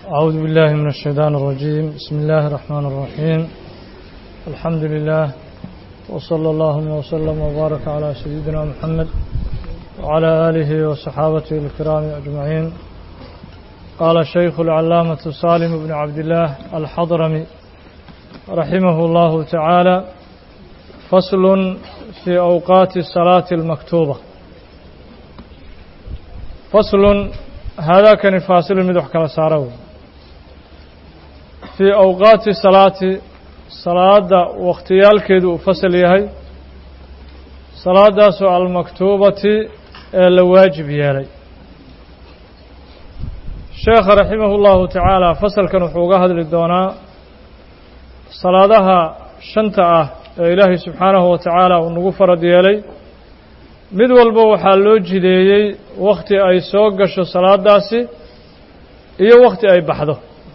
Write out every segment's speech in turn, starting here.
أعوذ بالله من الشيطان الرجيم بسم الله الرحمن الرحيم الحمد لله وصلى اللهم وسلم وبارك على سيدنا محمد وعلى آله وصحابته الكرام أجمعين قال الشيخ العلامة سالم بن عبد الله الحضرمي رحمه الله تعالى فصل في أوقات الصلاة المكتوبة فصل هذا كان فاصل مدح كلا سارو في أوقات الصلاة صلاة واختيال كيدو فصل يهي صلاة سؤال المكتوبة الواجب يلي الشيخ رحمه الله تعالى فصل كان حوقها للدونا صلاة شنطة إلهي سبحانه وتعالى ونغفر ديالي mid walba waxaa loo jideeyey wakhti ay soo gasho salaadaasi iyo wakhti ay baxdo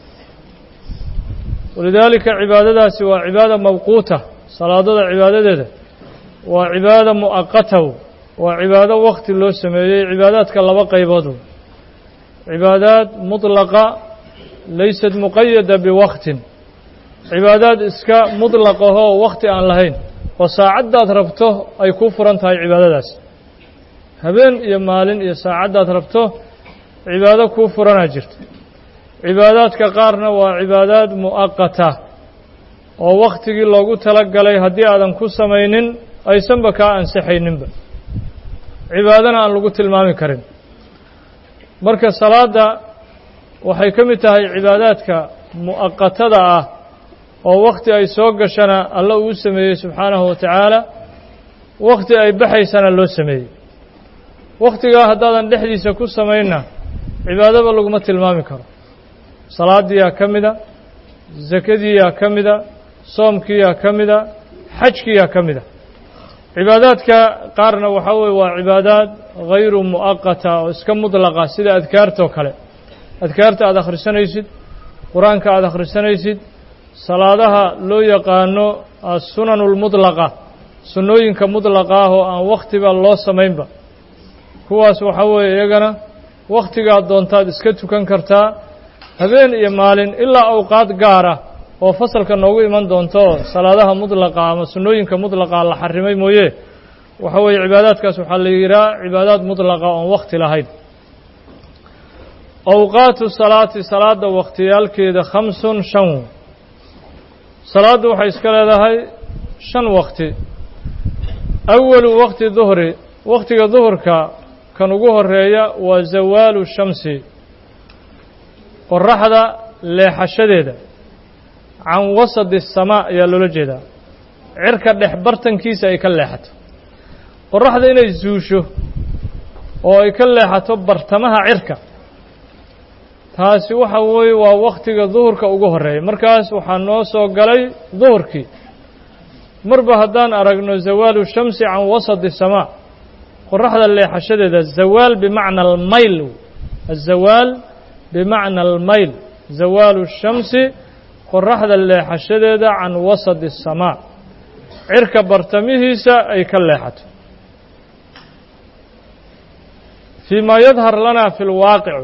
walidaalika cibaadadaasi waa cibaada mawquuta salaadada cibaadadeeda waa cibaada mu'aqataw waa cibaado wakhti loo sameeyey cibaadaadka laba qaybood cibaadaad mudlaqa laysad muqayada biwaktin cibaadaad iska mudlaqahoo wakhti aan lahayn oo saacaddaad rabto ay kuu furan tahay cibaadadaasi habeen iyo maalin iyo saacaddaad rabto cibaado kuu furanaa jirto cibaadaadka qaarna waa cibaadaad mu'aqata oo wakhtigii loogu tala galay haddii aadan ku samaynin aysanba kaa ansixayninba cibaadana aan lagu tilmaami karin marka salaadda waxay ka mid tahay cibaadaadka mu'aqatada ah oo wakhti ay soo gashana alla uu sameeyey subxaanahu wa tacaala wakhti ay baxaysana loo sameeyey wakhtigaa haddaadan dhexdiisa ku samaynna cibaadaba laguma tilmaami karo salaadiyaa ka mida sakadiiyaa ka mida soomkiiyaa ka mida xajkiyaa ka mida cibaadaadka qaarna waxaa weye waa cibaadaad hayru mu'aqata oo iska mudlaqa sida adkaartoo kale adkaarta aada akhrisanaysid qur-aanka aada akhrisanaysid salaadaha loo yaqaano assunanu lmudlaqa sunnooyinka mudlaqa ah oo aan wakhtiba loo samaynba kuwaas waxaa weeye iyagana wakhtigaad doontaad iska tukan kartaa habeen iyo maalin ilaa awqaad gaara oo fasalka noogu iman doonto salaadaha mudlaqa ama sunnooyinka mudlaqa la xarimay mooye waxa weeye cibaadaadkaas waxaa la yidhaha cibaadaad mudlaqa oon wakhti lahayn awqaatu salaati salaada wakhtiyaalkeeda khamsun shan salaaddu waxay iska leedahay shan wakti awalu wakti duhri wakhtiga duhurka kan ugu horeeya waa zawaalu shamsi qoraxda leexashadeeda can wasadi asamaa ayaa loola jeedaa cirka dhex bartankiisa ay ka leexato qoraxda inay zuusho oo ay ka leexato bartamaha cirka taasi waxa weeye waa wakhtiga duhurka ugu horeeya markaas waxaa noo soo galay duhurkii marba haddaan aragno zawaalu shamsi can wasadi samaa qoraxda leexashadeeda zawaal bimacna almayl azawaal bimacna almayl zawaalu shamsi qoraxda leexashadeeda can wasadi asamaa cirka bartamihiisa ay ka leexato fii maa yadhar lana fi lwaaqic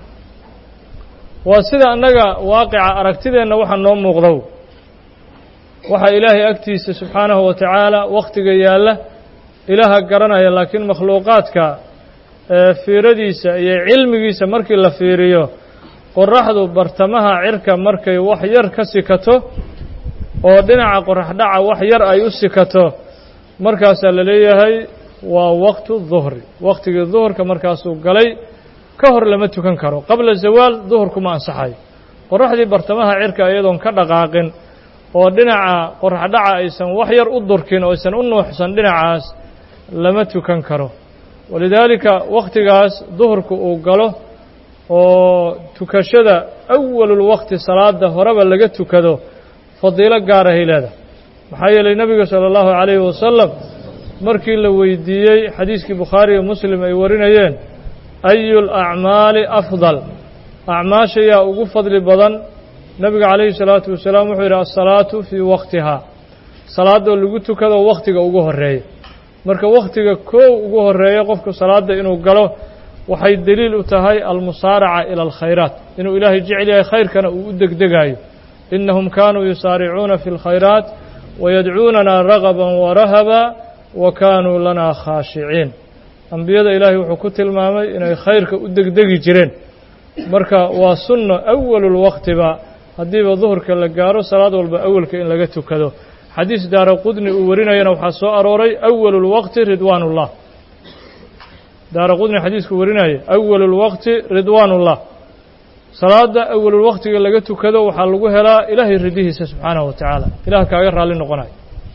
waa sida annaga waaqica aragtideenna waxa noo muuqdow waxaa ilaahay agtiisa subxaanahu wa tacaala wakhtiga yaalla ilaaha garanaya laakiin makhluuqaadka fiiradiisa iyo cilmigiisa markii la fiiriyo qoraxdu bartamaha cirka markay wax yar ka sikato oo dhinaca qoraxdhaca wax yar ay u sikato markaasaa la leeyahay waa waqtu duhri wakhtigii duhurka markaasuu galay ka hor lama tukan karo qabla zawaal duhurkuma ansaxayo qoraxdii bartamaha cirka iyadoon ka dhaqaaqin oo dhinaca qoraxdhaca aysan wax yar u durkin oo aysan u nuuxsan dhinacaas lama tukan karo walidaalika wakhtigaas duhurka uu galo oo tukashada awalulwakti salaada horeba laga tukado fadiilo gaarahay leedahay maxaa yeelay nebiga sala allahu calayhi wasalam markii la weydiiyey xadiiskii bukhaari iyo muslim ay warinayeen ayu lacmaali afdal acmaasha yaa ugu fadli badan nebiga calayhi salaatu wasalaam wuxuu yidhi asalaatu fii waktihaa salaadoo lagu tukado wakhtiga ugu horeeya marka wakhtiga koow ugu horeeya qofku salaadda inuu galo waxay deliil u tahay almusaaraca ila alkhayraat inuu ilaahay jecel yahay khayrkana uu u degdegaayo inahum kaanuu yusaaricuuna fi اlkhayraat wayadcuunana ragaba warahaba wa kaanuu lana khaashiciin ambiyada ilaahay wuxuu ku tilmaamay inay khayrka u degdegi jireen marka waa sunno awalulwaqtiba haddiiba duhurka la gaaro salaad walba awalka in laga tukado xadiis daara qudni uu warinayana waxaa soo arooray awalulwaqti ridwaanullah daara qudni xadiisku warinaya awalulwaqti ridwaanullah salaada awalulwaqtiga laga tukado waxaa lagu helaa ilaahay ridihiisa subxaanahu wa tacaala ilaah kaaga raalli noqonayo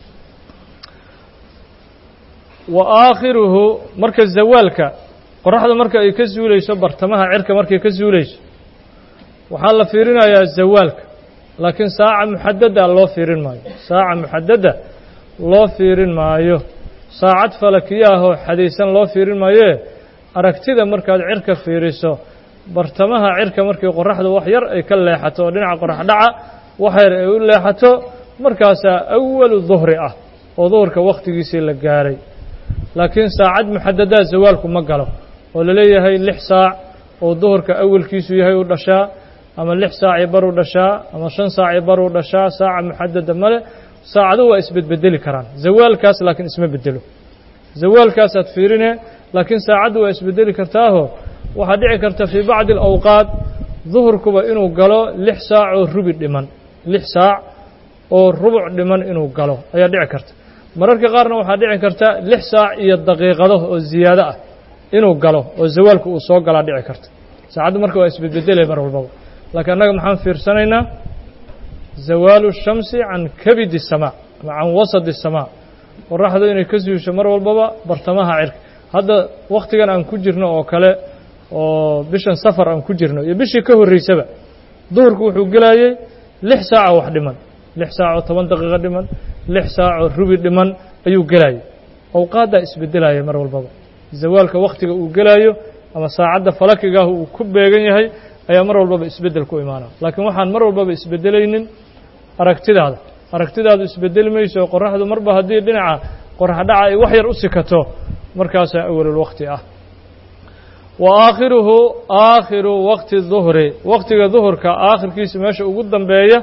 wa aakhiruhu marka zawaalka qoraxda marka ay ka zuulayso bartamaha cirka markay ka zuulayso waxaa la fiirinayaa zawaalka laakiin saaca muxadada loo fiirin maayo saaca muxadada loo fiirin maayo saacad falakiyaahoo xadaysan loo fiirin maayee aragtida markaad cirka fiiriso bartamaha cirka markii qoraxda wax yar ay ka leexato oo dhinaca qorax dhaca wax yar ay u leexato markaasaa awalu duhri ah oo duhurka wakhtigiisii la gaaray laakiin saacad muxadadaa zawaalku ma galo oo la leeyahay lix saac oo duhurka awalkiisu yahay u dhashaa ama lix saacii bar u dhashaa ama shan saacii bar u dhashaa saaca muxadada male saacadu waa isbedbedeli karaan zawaalkaas laakiin isma bedelo zawaalkaasaad fiirine laakiin saacaddu waa isbedeli kartaaho waxaa dhici karta fii bacdi alawqaat duhurkuba inuu galo lix saac oo rubi dhiman lix saac oo rubuc dhiman inuu galo ayaa dhici karta mararka qaarna waxaa dhici karta lix saac iyo daqiiqado oo ziyaado ah inuu galo oo zawaalku uu soo galaa dhici karta saacaddu marka waa isbedbedelay mar walbaba laakiin annaga maxaan fiirsanaynaa zawaalu shamsi can kabidi samaa ama can wasadi samaa qoraxdu inay ka suusho mar walbaba bartamaha cirka hadda wakhtigan aan ku jirno oo kale oo bishan safar aan ku jirno iyo bishii ka horreysaba duhurku wuxuu gelayey lix saacoo wax dhiman lix saacoo toban daqiiqo dhiman lix saacoo rubi dhiman ayuu gelayay awqaaddaa isbedelaya mar walbaba zawaalka wakhtiga uu gelaayo ama saacadda falakigaah uu ku beegan yahay ayaa mar walbaba isbeddel ku imaana laakiin waxaan mar walbaba isbedelaynin aragtidaada aragtidaadu isbedeli mayso qoraxdu marba haddii dhinaca qoraxdhaca ay wax yar u sikato markaasaa awalulwaqti ah wa aakhiruhu aakhiru waqti duhri waqtiga duhurka aakhirkiisa meesha ugu dambeeya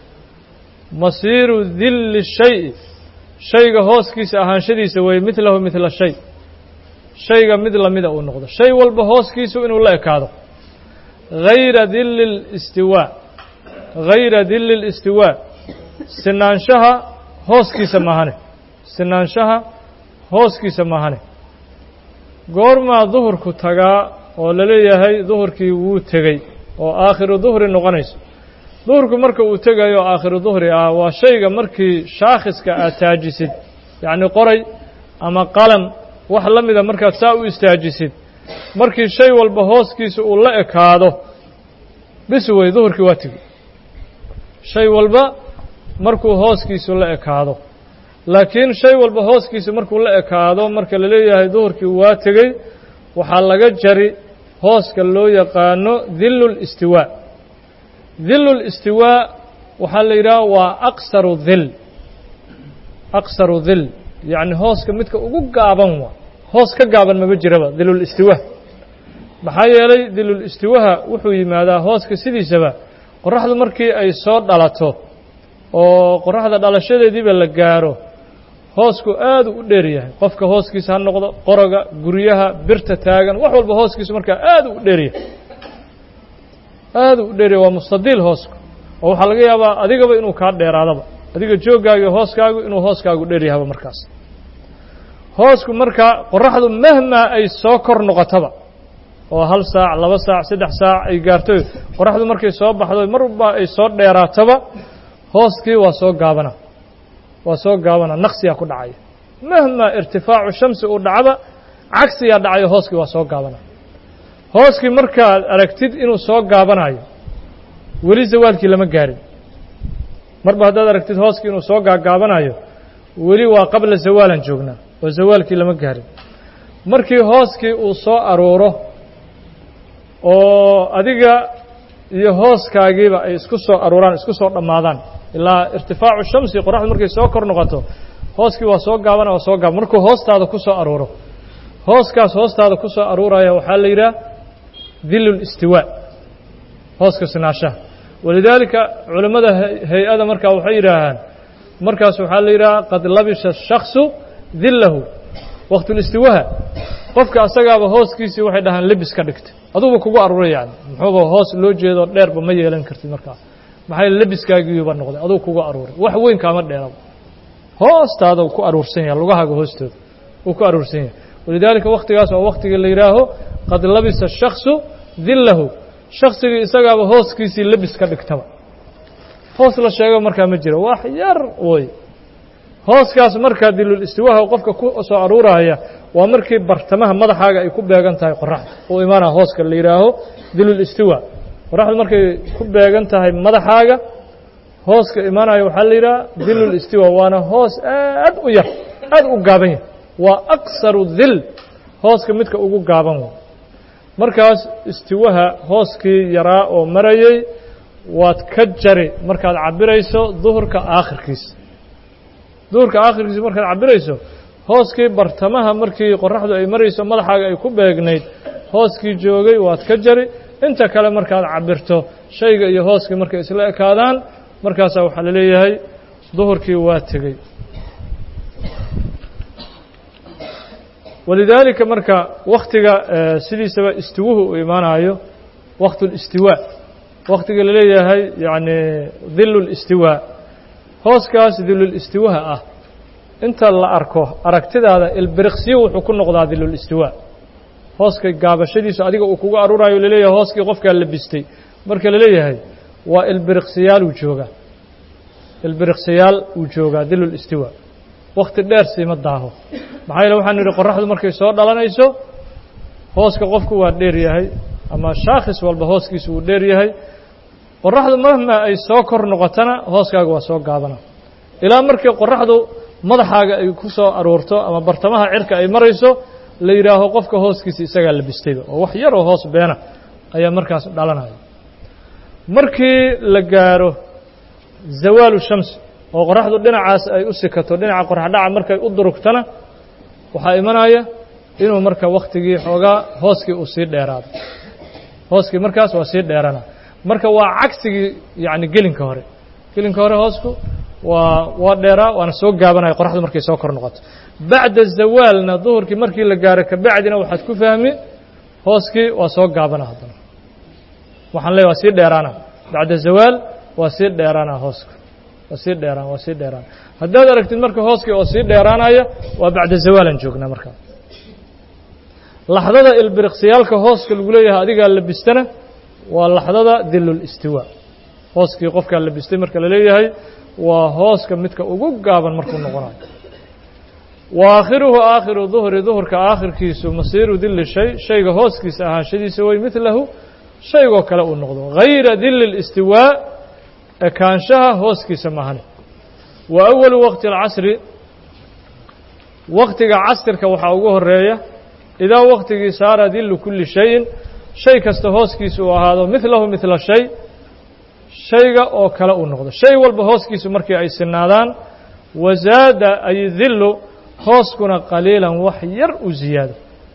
masiiru dilli shayi shayga hooskiisa ahaanshadiisa weeye midlahu midla shay shayga mid lamida uu noqdo shay walba hooskiisu inuu la ekaado hayra dilli listiwaa hayra dilli listiwaa sinaanshaha hooskiisa maahane sinaanshaha hooskiisa maahane goormaa duhurku tagaa oo la leeyahay duhurkii wuu tegey oo aakhiru duhri noqonayso duhurku marka uu tegayo aakhiru duhri ah waa shayga markii shaakhiska aad taajisid yacni qoray ama qalam wax la mida markaad saa u istaajisid markii shay walba hooskiisa uu la ekaado bis wey duhurkii waa tegi shay walba markuu hooskiisu la ekaado laakiin shay walba hooskiisa markuu la ekaado marka la leeyahay duhurkii waa tegey waxaa laga jari hooska loo yaqaano dillu listiwaa dillu listiwaa waxaa la yidhaha waa aqsaru dil aqsaru dil yacni hooska midka ugu gaaban waa hoos ka gaaban maba jiraba dilulistiwaa maxaa yeelay dilulistiwaha wuxuu yimaadaa hooska sidiisaba qoraxdu markii ay soo dhalato oo qoraxda dhalashadeediiba la gaaro hoosku aadu u dheer yahay qofka hooskiisa ha noqdo qoroga guryaha birta taagan wax walba hooskiisu markaa aadu u dheeryahay aadu u dheeryahay waa mustadiil hoosku oo waxaa laga yaabaa adigaba inuu kaa dheeraadaba adiga jooggaaga iyo hooskaagu inuu hooskaagu dheer yahaba markaas hoosku markaa qoraxdu mahmaa ay soo kor noqotaba oo hal saac laba saac saddex saac ay gaarto qoraxdu markay soo baxdo marba ay soo dheeraatoba hooskii waa soo gaabana waa soo gaabana naqsiyaa ku dhacaya mahmaa irtifaacu shamsi uu dhacba cagsiyaa dhacayo hooskii waa soo gaabana hooskii markaad aragtid inuu soo gaabanayo weli zawaalkii lama gaarin marba haddaad aragtid hooskii inuu soo gaagaabanayo weli waa qabla zawaalan joognaa oo zawaalkii lama gaarin markii hooskii uu soo aruuro oo adiga iyo hooskaagiiba ay isku soo aruuraan isku soo dhammaadaan ilaa irtifaacu shamsi qoraxdu markay soo kor noqoto hooskii waa soo gaabana waa soo gaaba markuu hoostaada ku soo aruuro hooskaas hoostaada ku soo aruuraya waxaa la yidhaha dilu listiwaa hooska sinaashaha walidaalika culammada hay-ada markaa waxay yidhaahaan markaas waxaa la yidhaha qad labisha shaksu dillahu waqtulistiwaha qofka asagaaba hooskiisii waxay dhahaan lebis ka dhigtay aduguba kugu aruuray yani muxuuba hoos loo jeedo dheerba ma yeelan kartid markaa maxay lebiskaagiiba noqday adugu kugu aruuray wax weyn kaama dheeraba hoostaada ku aruursan yahay lugahaaga hoostooda uu ku aruursan yahay walidaalika waktigaas waa waktiga la yidhaaho qad labisa shaksu dillahu shaksigii isagaaba hooskiisii lebis ka dhigtaba hoos la sheego markaa ma jiro wax yar woy hooskaas markaa dilul istiwaha qofka ku soo aruuraya waa markii bartamaha madaxaaga ay ku beegan tahay qoraxda uu imaanaa hooska la yidhaaho dilul istiwa qoraxdu markay ku beegan tahay madaxaaga hooska imaanaya waxaa la yidhaha dilul istiwa waana hoos aad u yar aad u gaaban yahay waa aksaru dil hooska midka ugu gaaban wey markaas istiwaha hooskii yaraa oo marayay waad ka jari markaad cabirayso duhurka aakhirkiisa duhurka aakhirkiisa markaad cabirayso hooskii bartamaha markii qoraxdu ay marayso madaxaaga ay ku beegnayd hooskii joogay waad ka jari inta kale markaad cabirto shayga iyo hooskii markay isla ekaadaan markaasaa waxaa la leeyahay duhurkii waa tegey walidaalika marka waktiga sidiisaba istiwuhu uu imaanayo waqtu listiwaa waktiga la leeyahay yacni dilu listiwaa hooskaas dilulistiwaha ah inta la arko aragtidaada ilbiriqsiyo wuxuu ku noqdaa dilulistiwaa hooska gaabashadiisu adiga uu kugu aruurayo laleeyahay hooskii qofkaa labistay marka la leeyahay waa ilbiriqsiyaal uu joogaa ilbiriqsiyaal uu joogaa dilulistiwaa wakti dheer siima daaho maxaa yeele waxaan nidhi qoraxdu markay soo dhalanayso hooska qofku waa dheer yahay ama shaakhis walba hooskiisu wuu dheer yahay qoraxdu mahma ay soo kor noqotana hooskaaga waa soo gaabana ilaa markii qoraxdu madaxaaga ay ku soo aruurto ama bartamaha cirka ay marayso la yidhaaho qofka hooskiisa isagaa labistayba oo wax yaroo hoos beena ayaa markaas dhalanaya markii la gaaro zawaalu shams oo qoraxdu dhinacaas ay u sikato dhinaca qoraxdhaca markay u durugtana waxaa imanaya inuu marka waktigii xoogaa hooskii uu sii dheeraado hooskii markaas waa sii dheerana marka waa cagsigii yacni gelinka hore gelinka hore hoosku waa waa dheeraa waana soo gaabanaya qoraxdu markay soo kor noqoto bacda zawaalna duhurkii markii la gaaro kabacdina waxaad ku fahmi hooskii waa soo gaabana haddana waxaan leeya waa sii dheeraana bacda zawaal waa sii dheeraana hooska waa sii dheeraan waa sii dheeraan haddaad aragtid marka hooskii oo sii dheeraanaya waa bacda zawaalan joognaa markaa laxdada ilbiriqsiyaalka hooska lagu leeyahay adigaa labistana waa laxdada dilul istiwaa hooskii qofkaa labistay marka la leeyahay waa hooska midka ugu gaaban markuu noqonayo wa aakhiruhu aakhiru duhri duhurka aakhirkiisu masiiru dili shay shayga hooskiisa ahaanshadiisa way midlahu shaygoo kale uu noqdo hayra dili listiwaa ekaanshaha hooskiisa mahane wa awalu waqti alcasri waktiga casirka waxaa ugu horeeya idaa waktigii saara dilu kulli shayin shay kasta hooskiisa uu ahaado midlahu midla shay shayga oo kale uu noqdo shay walba hooskiisu markii ay sinaadaan wazaada ay dillu hooskuna qaliilan wax yar u ziyaado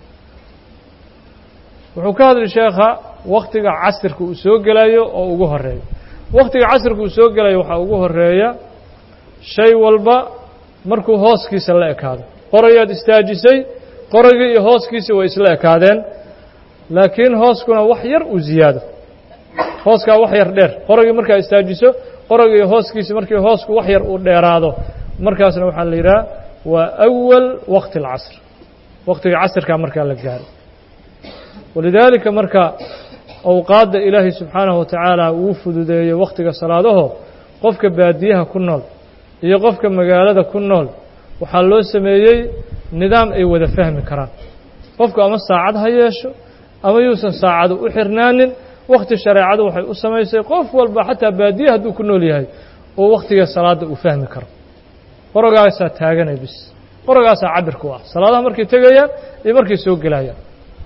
wuxuu ka hadli sheekha waktiga casirka uu soo gelayo oo ugu horeeyo waktiga casirka uu soo gelayo waxaa ugu horeeya shay walba markuu hooskiisa la ekaado qorayaad istaajisay qoragii iyo hooskiisii way isla ekaadeen laakiin hooskuna wax yar uu ziyaado hooskaa wax yar dheer qoragii markaa istaajiso qoragii iyo hooskiisi markii hoosku wax yar uu dheeraado markaasna waxaa la yidhaha waa awal waqti alcasr waqtiga casirkaa markaa la gaaro walidaalika marka awqaadda ilaahay subxaanahu wa tacaala wuu fududeeyey wakhtiga salaadaho qofka baadiyaha ku nool iyo qofka magaalada ku nool waxaa loo sameeyey nidaam ay wada fahmi karaan qofku ama saacad ha yeesho ama yuusan saacadu u xirnaanin wakhti shareecadu waxay u samaysay qof walba xataa baadiye hadduu ku nool yahay oo wakhtiga salaadda uu fahmi karo qorogaasaa taaganay bis qorogaasaa cabirku ah salaadaha markay tegayaan iyo markay soo gelayaan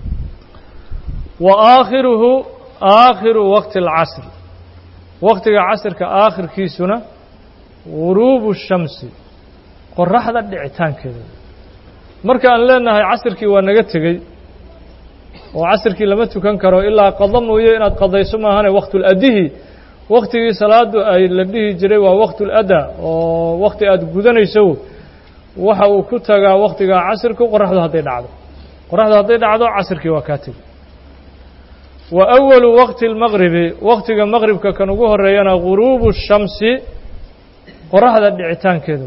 wa aakhiruhu aakhiru waqti alcasr waqtiga casirka aakhirkiisuna guruubu shamsi qoraxda dhicitaankeeda marka aan leenahay casirkii waa naga tegey oo casirkii lama tukan karo ilaa qado mooye inaad qadayso maahane waqtuladdihi waktigii salaadu ay la dhihi jiray waa waqtuladda oo wakti aada gudanayso waxa uu ku tagaa waktigaa casirku qoraxdu hadday dhacdo qoraxdu hadday dhacdo casirkii waa kaa tegi wa awalu waqti lmaqribi waktiga maqribka kan ugu horeeyana guruubu shamsi qoraxda dhicitaankeeda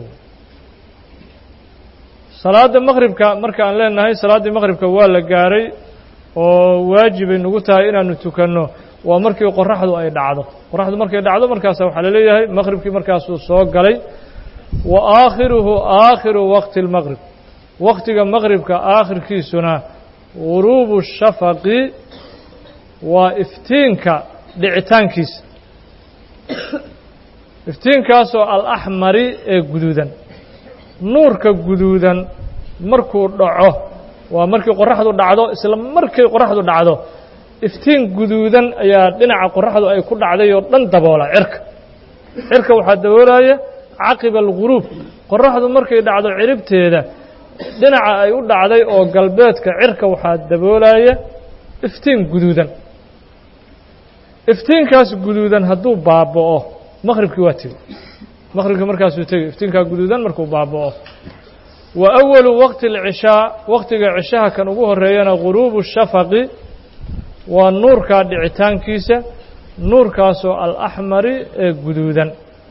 salaada maqribka marka aan leenahay salaaddii maqribka waa la gaaray oo waajibay nagu tahay inaanu tukanno waa markii qoraxdu ay dhacdo qoraxdu markay dhacdo markaasa waxaa laleeyahay maqribkii markaasuu soo galay wa aakhiruhu aakhiru waqti اlmaqrib waktiga maqribka aakhirkiisuna guruubu shafaqi waa iftiinka dhicitaankiisa iftiinkaasoo alaxmari ee guduudan nuurka guduudan markuu dhaco waa markii qoraxdu dhacdo isla markay qoraxdu dhacdo iftiin guduudan ayaa dhinaca qoraxdu ay ku dhacday oo dhan daboola cirka cirka waxaa daboolaya caqiba alguruub qoraxdu markay dhacdo ciribteeda dhinaca ay u dhacday oo galbeedka cirka waxaa daboolaya iftiin guduudan iftiinkaas guduudan hadduu baaba'o maqhribkii waa tegi maqhribkii markaasuu tegi iftiinkaa guduudan markuu baaba'o wa awalu waqti alcishaa waqtiga cishaha kan ugu horeeyana guruubu shafaqi waa nuurkaa dhicitaankiisa nuurkaasoo alaxmari ee guduudan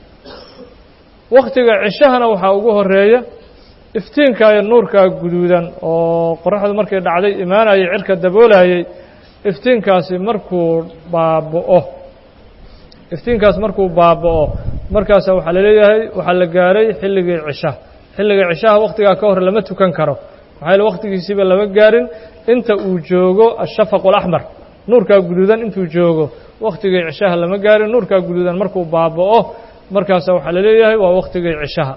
wakhtiga cishahana waxaa ugu horeeya iftiinkaayo nuurkaa guduudan oo qoraxdu markay dhacday imaanayay cirka daboolayay iftiinkaasi markuu baaba'o iftiinkaas markuu baaba'o markaasa waxaa laleeyahay waxaa la gaaray xilligii cishaha xilliga cishaha wakhtigaa ka hor lama tukan karo maxaa yaele wakhtigiisiiba lama gaarin inta uu joogo ashafaq alaxmar nuurkaa guduudan intuu joogo wakhtigii cishaha lama gaarin nuurkaa guduudan markuu baaba'o markaasa waxaa laleeyahay waa wakhtigii cishaha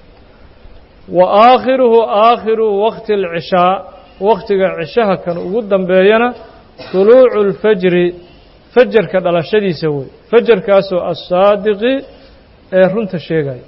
wa aakhiruhu aakhiru waqti alcishaa wakhtiga cishaha kan ugu dambeeyana tuluucu اlfajri fajarka dhalashadiisa wey fajarkaasoo assaadiqi ee runta sheegaya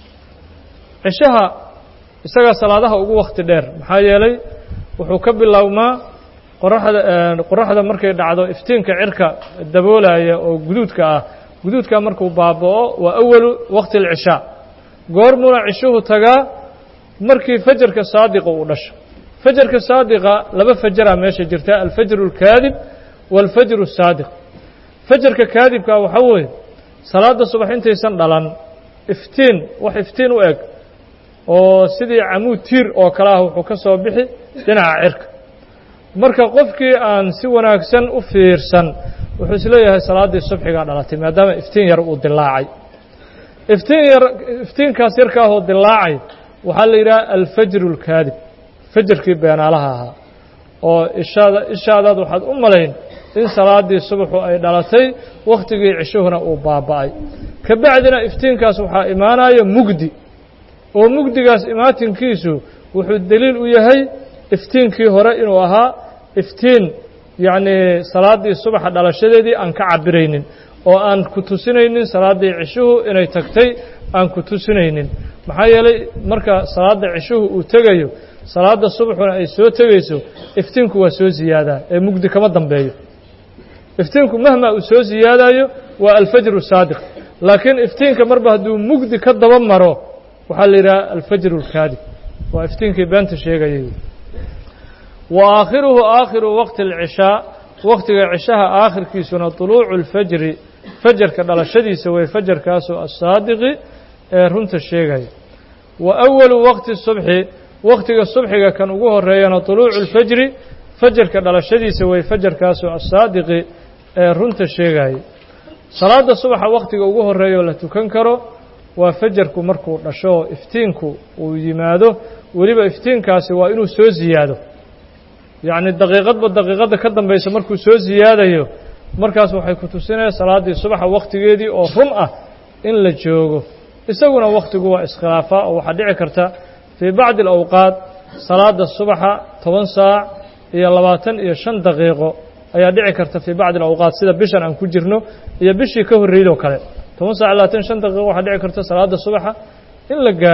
cishaha isagaa salaadaha ugu wakhti dheer maxaa yeelay wuxuu ka bilowmaa qoraxda qoraxda markay dhacdo iftiinka cirka daboolaya oo guduudka ah guduudkaa markuu baaba'o waa awalu waqti alcishaa goormuna cishuhu tagaa markii fajarka saadiqa uu dhasho fajarka saadiqa laba fajaraa meesha jirta alfajru alkaadib waalfajru asaadiq fajarka kaadibka waxaa weeye salaadda subax intaysan dhalan iftiin wax iftiin u eg oo sidii camuud tiir oo kale ah wuxuu ka soo bixi dhinaca cirka marka qofkii aan si wanaagsan u fiirsan wuxuu isleeyahay salaaddii subxigaa dhalatay maadaama iftiin yar uu dilaacay iftiin yar iftiinkaas yarkaahoo dilaacay waxaa la yidhaha alfajru alkaadib fajarkii beenaalaha ahaa oo ishaada ishaadaad waxaad u malayn in salaaddii subaxu ay dhalatay wakhtigii cishuhuna uu baaba'ay ka bacdina iftiinkaas waxaa imaanaya mugdi oo mugdigaas imaatinkiisu wuxuu deliil u yahay iftiinkii hore inuu ahaa iftiin yacnii salaaddii subaxa dhalashadeedii aan ka cabiraynin oo aan ku tusinaynin salaaddii cishuhu inay tagtay aan ku tusinaynin maxaa yeelay marka salaadda cishuhu uu tegayo salaadda subaxuna ay soo tegayso iftiinku waa soo ziyaadaa ee mugdi kama dambeeyo iftiinku mahma uu soo siyaadayo waa alfajru saadiq laakiin iftiinka marba hadduu mugdi ka daba maro waxaa la yidhaha alfajru alkaadib waa iftiinkii beenta sheegayay wa aakhiruhu aakhiru waqti alcishaa wakhtiga cishaha aakhirkiisuna طuluucu اlfajri fajarka dhalashadiisa way fajarkaasoo asaadiqi ee runta sheegaya wa awalu waqti subxi wakhtiga subxiga kan ugu horeeyana طuluucu اlfajri fajarka dhalashadiisa way fajarkaasoo asaadiqi ee runta sheegaya salaadda subaxa wakhtiga ugu horeeya oo la tukan karo waa fajarku markuu dhasho oo iftiinku uu yimaado weliba iftiinkaasi waa inuu soo ziyaado yacni daqiiqadba daqiiqadda ka dambaysa markuu soo siyaadayo markaas waxay ku tusinaya salaaddii subaxa wakhtigeedii oo run ah in la joogo isaguna wakhtigu waa iskhilaafaa oo waxaa dhici karta fii bacdi alawqaat salaadda subaxa toban saac iyo labaatan iyo shan daqiiqo ayaa dhici karta fii bacdi alawqaat sida bishan aan ku jirno iyo bishii ka horreydoo kale toban saac labaatan shan daqiiqo waxaa dhici karta salaadda subaxa in la gaaro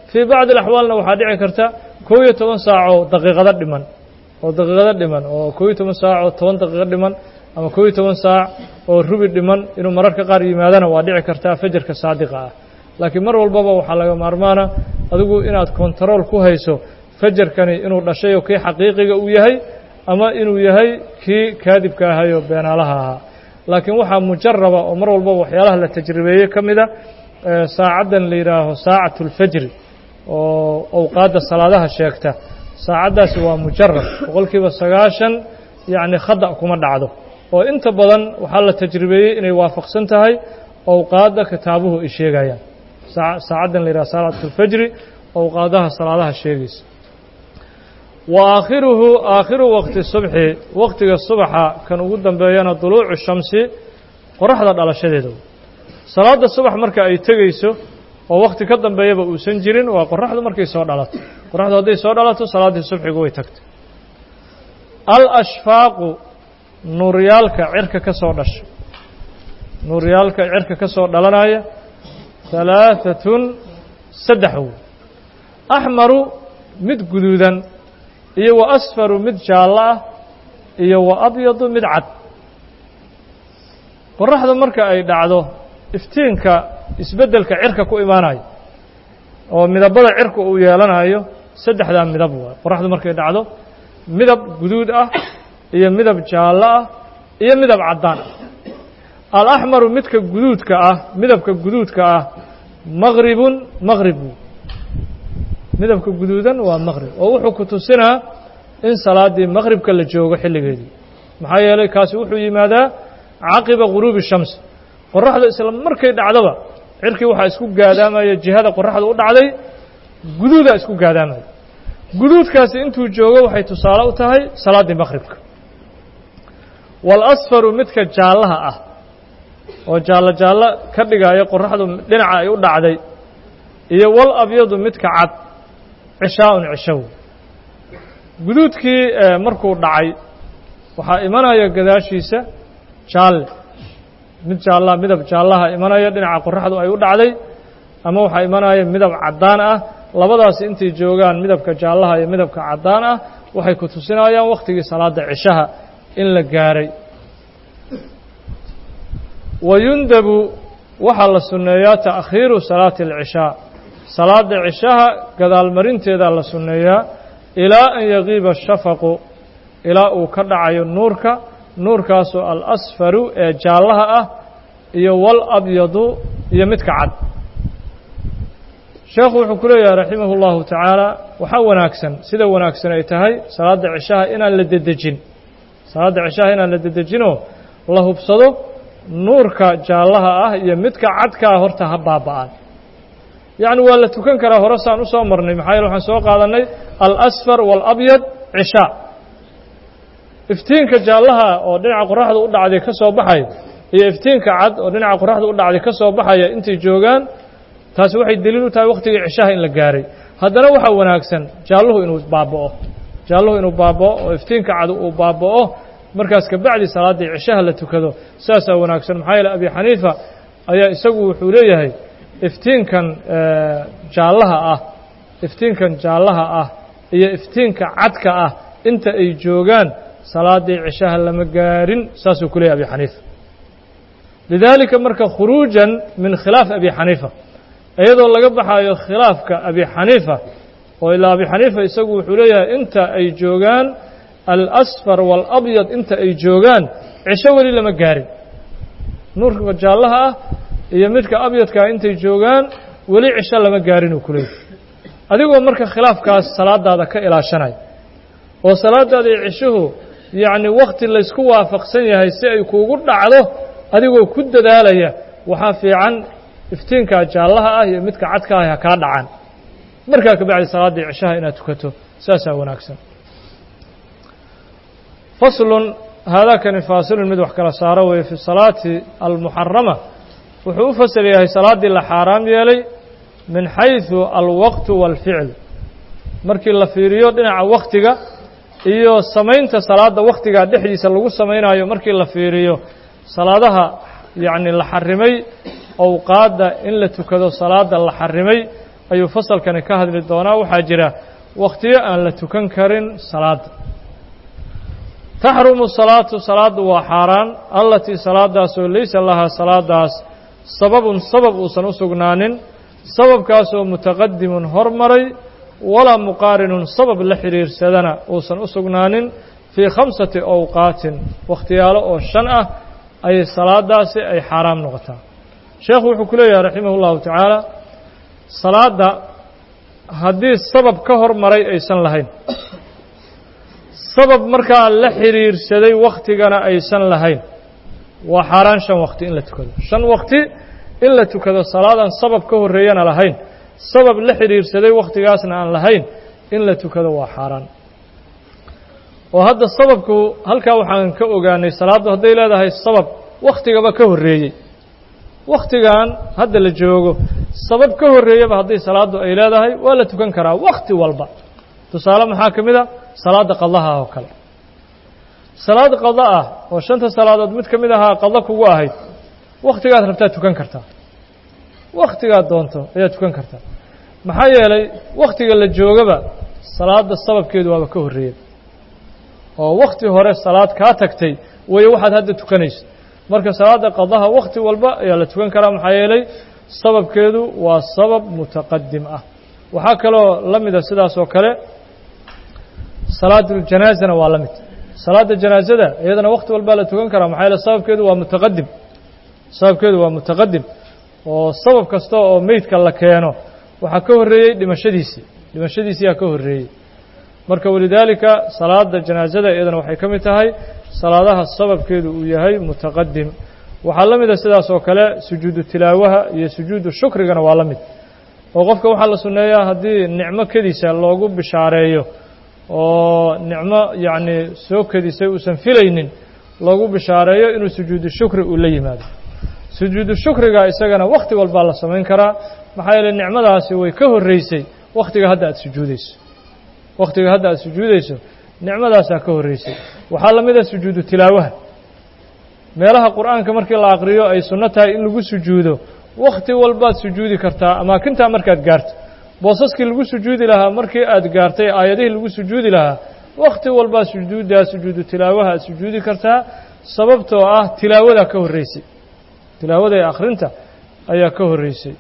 fii bacdi alaxwaalna waxaa dhici karta kow iyo toban saacoo daqiiqado dhiman oo daqiiqado dhiman oo kow iyo toban saac oo toban daqiiqo dhiman ama kow iyo toban saac oo rubi dhiman inuu mararka qaar yimaadana waa dhici kartaa fajarka saadiqa ah laakiin mar walbaba waxaa laga maarmaana adigu inaad kontarool ku hayso fajarkani inuu dhashay oo kii xaqiiqiga uu yahay ama inuu yahay kii kaadibka ahayoo beenaalaha ahaa laakiin waxaa mujaraba oo mar walbaba waxyaalaha la tajribeeyey ka mida saacaddan la yidhaaho saacatu اlfajri oo awqaadda salaadaha sheegta saacaddaasi waa mujarab boqol kiiba sagaashan yacni khada kuma dhacdo oo inta badan waxaa la tajribeeyey inay waafaqsan tahay awqaadda kitaabuhu ay sheegayaan saacaddan la yidhaha saacatu اlfajri awqaadaha salaadaha sheegaysa wa aakhiruhu aakhiru waqti subxi waqtiga subaxa kan ugu dambeeyana duluucu shamsi qoraxda dhalashadeeda salaadda subax marka ay tegayso oo wakhti ka dambeeyaba uusan jirin waa qoraxdu markay soo dhalato qoraxdu hadday soo dhalato salaaddii subxigu way tagtay alashfaaqu nuuryaalka cirka ka soo dhasha nuuryaalka cirka ka soo dhalanaya halaaثatun saddex wey axmaru mid guduudan iyo wa asfaru mid jaallo ah iyo wa abyadu mid cad qoraxda marka ay dhacdo iftiinka isbeddelka cirka ku imaanayo oo midabada cirka uu yeelanayo saddexdaa midab waay qoraxdu markay dhacdo midab guduud ah iyo midab jaallo ah iyo midab caddaan ah alaxmaru midka guduudka ah midabka guduudka ah maqribun maqrib midabka guduudan waa maqrib oo wuxuu ku tusinaa in salaaddii maqribka la joogo xilligeedii maxaa yeelay kaasi wuxuu yimaadaa caqiba guruubi shamsi qoraxda isla markay dhacdaba cirkii waxaa isku gaadaamaya jihada qoraxda u dhacday guduudaa isku gaadaamaya guduudkaasi intuu joogo waxay tusaale u tahay salaaddii maqribka waalasfaru midka jaallaha ah oo jaallo jaallo ka dhigaya qoraxdu dhinaca ay u dhacday iyo wal abyadu midka cad cishaa'un cishow guduudkii markuu dhacay waxaa imanaya gadaashiisa jaalle mid jaallaa midab jaallaha imanaya dhinaca qoraxdu ay u dhacday ama waxaa imanaya midab caddaan ah labadaasi intay joogaan midabka jaallaha iyo midabka caddaan ah waxay ku tusinayaan wakhtigii salaadda cishaha in la gaaray wa yundabu waxaa la sunneeyaa ta'khiiru salaati alcishaa salaadda cishaha gadaalmarinteedaa la sunneeyaa ilaa an yagiiba ashafaqu ilaa uu ka dhacayo nuurka nuurkaasoo alasfaru ee jaallaha ah iyo wal abyadu iyo midka cad sheekhu wuxuu ku leeyahay raximah اllahu tacaala waxaa wanaagsan sida wanaagsan ay tahay salaadda cishaha inaan la dedejin salaadda cishaha inaan la dedejinoo la hubsado nuurka jaallaha ah iyo midka cadkaa horta ha baaba'aan yacni waa la tukan karaa hore saan u soo marnay maxaa yeele waxaan soo qaadannay alasfar waalabyad cishaa iftiinka jaallaha oo dhinaca qoraxda u dhacday ka soo baxaya iyo iftiinka cad oo dhinaca qoraxda u dhacday ka soo baxaya intay joogaan taasi waxay deliil u tahay wakhtigii cishaha in la gaaray haddana waxaa wanaagsan jaalluhu inuu baaba'o jaalluhu inuu baaba'o oo iftiinka cad uu baaba'o markaas kabacdi salaaddii cishaha la tukado saasaa wanaagsan maxaa yeele abi xaniifa ayaa isagu wuxuu leeyahay iftiinkan jaallaha ah iftiinkan jaallaha ah iyo iftiinka cadka ah inta ay joogaan salaaddii cishaha lama gaarin saasuu ku leeyahy abi xaniifa lidaalika marka khuruujan min khilaaf abi xaniifa iyadoo laga baxaayo khilaafka abi xaniifa oo ilaa abi xaniifa isagu wuxuu leeyahay inta ay joogaan alasfar waalabyad inta ay joogaan cisho weli lama gaarin nuurka jaallaha ah iyo midka abyadkaa intay joogaan weli cisho lama gaarin uu ku leeyahy adigoo marka khilaafkaas salaadaada ka ilaashanaya oo salaadaada iyo cishuhu yacni wakhti laysku waafaqsan yahay si ay kuugu dhacdo adigoo ku dadaalaya waxaa fiican iftiinkaa jaallaha ah iyo midka cadka ah ha kaa dhacaan markaa kabacdi salaaddii cishaha inaad tukato saasaa wanaagsan faslun haadaakani faasilun mid wax kala saaro weeye fi salaati almuxarama wuxuu u fasal yahay salaaddii la xaaraam yeelay min xayثu alwaqtu wاlficl markii la fiiriyo dhinaca waktiga iyo samaynta salaadda wakhtigaa dhexdiisa lagu samaynayo markii la fiiriyo salaadaha yacni la xarimay awqaadda in la tukado salaadda la xarimay ayuu fasalkani ka hadli doonaa waxaa jira wakhtiyo aan la tukan karin salaadda taxrumu salaatu salaaddu waa xaaraan allatii salaadaasoo laysa lahaa salaadaas sababun sabab uusan u sugnaanin sababkaasoo mutaqadimun hormaray walaa muqaarinun sabab la xidhiirsadana uusan u sugnaanin fii khamsati awqaatin wakhtiyaalo oo shan ah ayay salaadaasi ay xaaraam noqotaa sheekhu wuxuu ku leeyahay raximah ullahu tacaala salaadda haddii sabab ka hormaray aysan lahayn sabab markaa la xidhiirsaday wakhtigana aysan lahayn waa xaaraan shan wakti in la tukado shan wakti in la tukado salaadaan sabab ka horreeyana lahayn sabab la xidhiirsaday wakhtigaasna aan lahayn in la tukado waa xaaraan oo hadda sababku halkaa waxaan ka ogaanay salaaddu hadday leedahay sabab wakhtigaba ka horreeyey wakhtigan hadda la joogo sabab ka horreeyaba haddii salaaddu ay leedahay waa la tukan karaa wakhti walba tusaale maxaa ka mid a salaadda qadaha oo kale salaad qada ah oo shanta salaadood mid ka mid ahaa qado kugu ahayd wakhtigaad rabtaad tukan kartaa wakhtigaad doonto ayaad tukan kartaa maxaa yeelay wakhtiga la joogaba salaadda sababkeedu waaba ka horreeyey oo wakhti hore salaad kaa tagtay weeye waxaad hadda tukanayso marka salaadda qadaha wakhti walba ayaa la tukan karaa maxaa yeelay sababkeedu waa sabab mutaqadim ah waxaa kaloo la mida sidaas oo kale salaaduljanazana waa la mid salaadda janaazada iyadana wakhti walbaa la tukan karaa maxaa yeele sababkeedu waa mutaqadim sababkeedu waa mutaqadim oo sabab kasta oo meydka la keeno waxaa ka horreeyey dhimashadiisii dhimashadiisiyaa ka horreeyey marka walidaalika salaada janaazada iyadana waxay ka mid tahay salaadaha sababkeedu uu yahay mutaqadim waxaa la mida sidaas oo kale sujuudu tilaawaha iyo sujuudu shukrigana waa la mid oo qofka waxaa la sunneeyaa haddii nicmo kediisa loogu bishaareeyo oo nicmo yacni soo kedisay uusan filaynin loogu bishaareeyo inuu sujuudu shukri uu la yimaado sujuudu shukriga isagana wakhti walbaa la samayn karaa maxaa yeeley nicmadaasi way ka horreysay wakhtiga hadda aad sujuudayso wakhtiga hadda aad sujuudayso nicmadaasaa ka horreysay waxaa la mid a sujuudu tilaawaha meelaha qur'aanka markii la aqriyo ay sunno tahay in lagu sujuudo wakhti walbaad sujuudi kartaa amaakintaa markaad gaarto boosaskii lagu sujuudi lahaa markii aad gaartay aayadihii lagu sujuudi lahaa wakhti walbaad sujuuddaa sujuudu tilaawaha aad sujuudi kartaa sababtoo ah tilaawadaa ka horreysay tilaawada ee akhrinta ayaa ka horreysay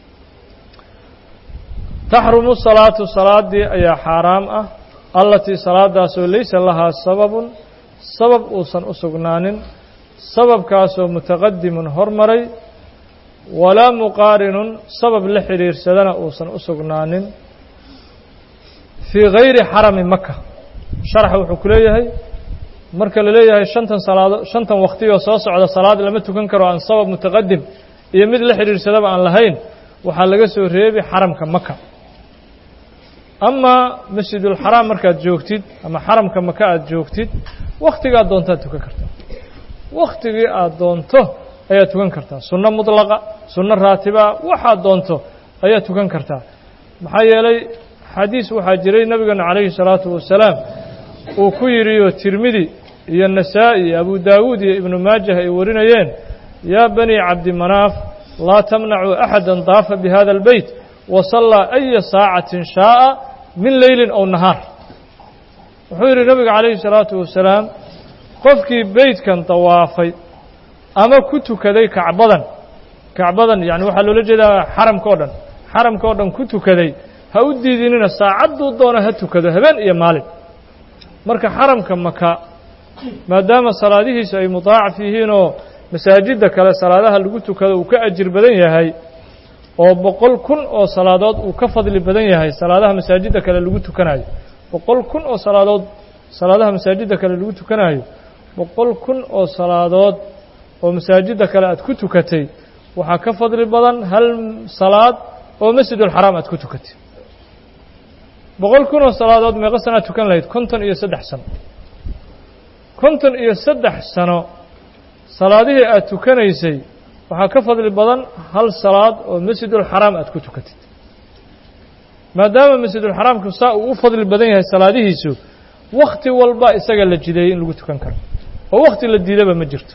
taxrumu salaatu salaaddii ayaa xaaraam ah allatii salaadaasoo laysa lahaa sababun sabab uusan u sugnaanin sababkaasoo mutaqadimun hormaray walaa muqaarinun sabab la xidhiirsadana uusan u sugnaanin fii gayri xarami maka sharaxa wuxuu ku leeyahay marka la leeyahay shantan salaado shantan waktiyoo soo socda salaad lama tukan karo aan sabab mutaqadim iyo mid la xidhiirsadaba aan lahayn waxaa laga soo reebi xaramka maka amaa masjidulxaraam markaad joogtid ama xaramka maka aad joogtid wakhtigaad doontaad tukan kartaa wakhtigii aad doonto ayaad tukan kartaa sunno mudlaqa sunno raatiba waxaad doonto ayaad tukan kartaa maxaa yeelay xadiis waxaa jiray nabigeena calayhi salaatu wasalaam uu ku yidhiyo tirmidi iyo nasaa'i iyo abu daawuud iyo ibnu maajah ay warinayeen yaa bani cabdimanaaf laa tamnacuu axada daafa bi hada albeyt wa sallaa aya saacatin shaa'a min leylin ow nahaar wuxuu yidhi nabiga calayhi salaatu wasalaam qofkii beytkan dawaafay ama ku tukaday kacbadan kacbadan yani waxaa loola jeedaa xaramka o dhan xaramka oo dhan ku tukaday ha u diidinina saacadduu doona ha tukado habeen iyo maalin marka xaramka maka maadaama salaadihiisu ay mudaacaf yihiinoo masaajidda kale salaadaha lagu tukado uu ka ajir badan yahay oo boqol kun oo salaadood uu ka fadli badan yahay salaadaha masaajidda kale lagu tukanayo boqol kun oo salaadood salaadaha masaajidda kale lagu tukanayo boqol kun oo salaadood oo masaajidda kale aad ku tukatay waxaa ka fadli badan hal salaad oo masjidulxaraam aad ku tukatay boqol kun oo salaadood meeqo sanaad tukan lahayd konton iyo saddex sano konton iyo saddex sano salaadihii aad tukanaysay waxaa ka fadli badan hal salaad oo masjidulxaraam aad ku tukatid maadaama masjidulxaraamku saa uu u fadli badan yahay salaadihiisu wakhti walba isaga la jideeyey in lagu tukan karo oo wakhti la diidaba ma jirto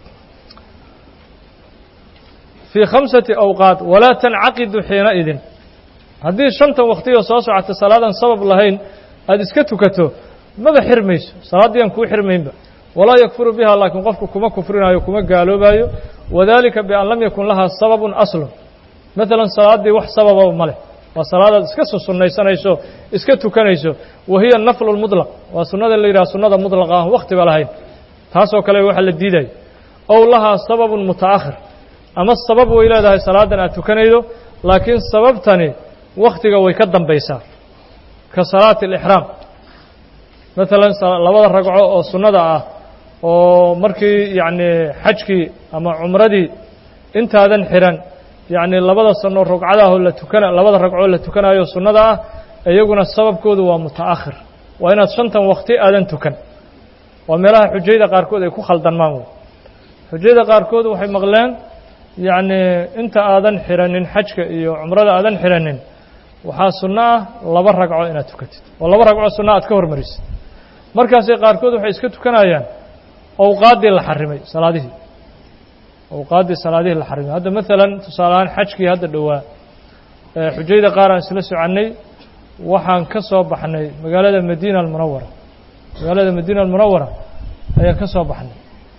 fii khamsati awqaat walaa tancaqidu xiinaidin haddii shantan waktiyo soo socota salaadan sabab lahayn aada iska tukato maba xirmayso salaaddii aan kuu xirmaynba walaa yakfuru biha laakiin qofku kuma kufrinaayo kuma gaaloobayo wadalika bian lam yakun lahaa sababun aslun maalan salaaddii wax sabababa ma leh waa salaadaad iska sunnaysanayso iska tukanayso wa hiya naflu lmudlaq waa sunnada la yidhaha sunnada mudlaqa aan wakhtiba lahayn taasoo kale waxa la diidayo ow lahaa sababun muta'akhir ama sabab way leedahay salaadan aad tukanaydo laakiin sababtani wakhtiga way ka dambaysaa ka salaati alixraam maalan labada ragco oo sunnada ah oo markii yacni xajkii ama cumradii intaadan xihan yacni labada sano ragcadaahoo la tukana labada ragcoo la tukanayo sunnada ah iyaguna sababkoodu waa muta'akhir waa inaad shantan wakti aadan tukan waa meelaha xujayda qaarkood ay ku khaldanmaan wey xujayda qaarkood waxay maqleen yacni inta aadan xiranin xajka iyo cumrada aadan xiranin waxaa sunno ah laba ragco inaad tukatid oo laba ragco sunna aad ka hormarisid markaasay qaarkood waxay iska tukanayaan awqaaddii la xarimay salaadihii awqaaddii salaadihii la xarimay hadda maalan tusaale ahaan xajkii hadda dhowaa xujayda qaar aan isla soconnay waxaan ka soo baxnay magaalada madiina almunawara magaalada madiina almunawara ayaan ka soo baxnay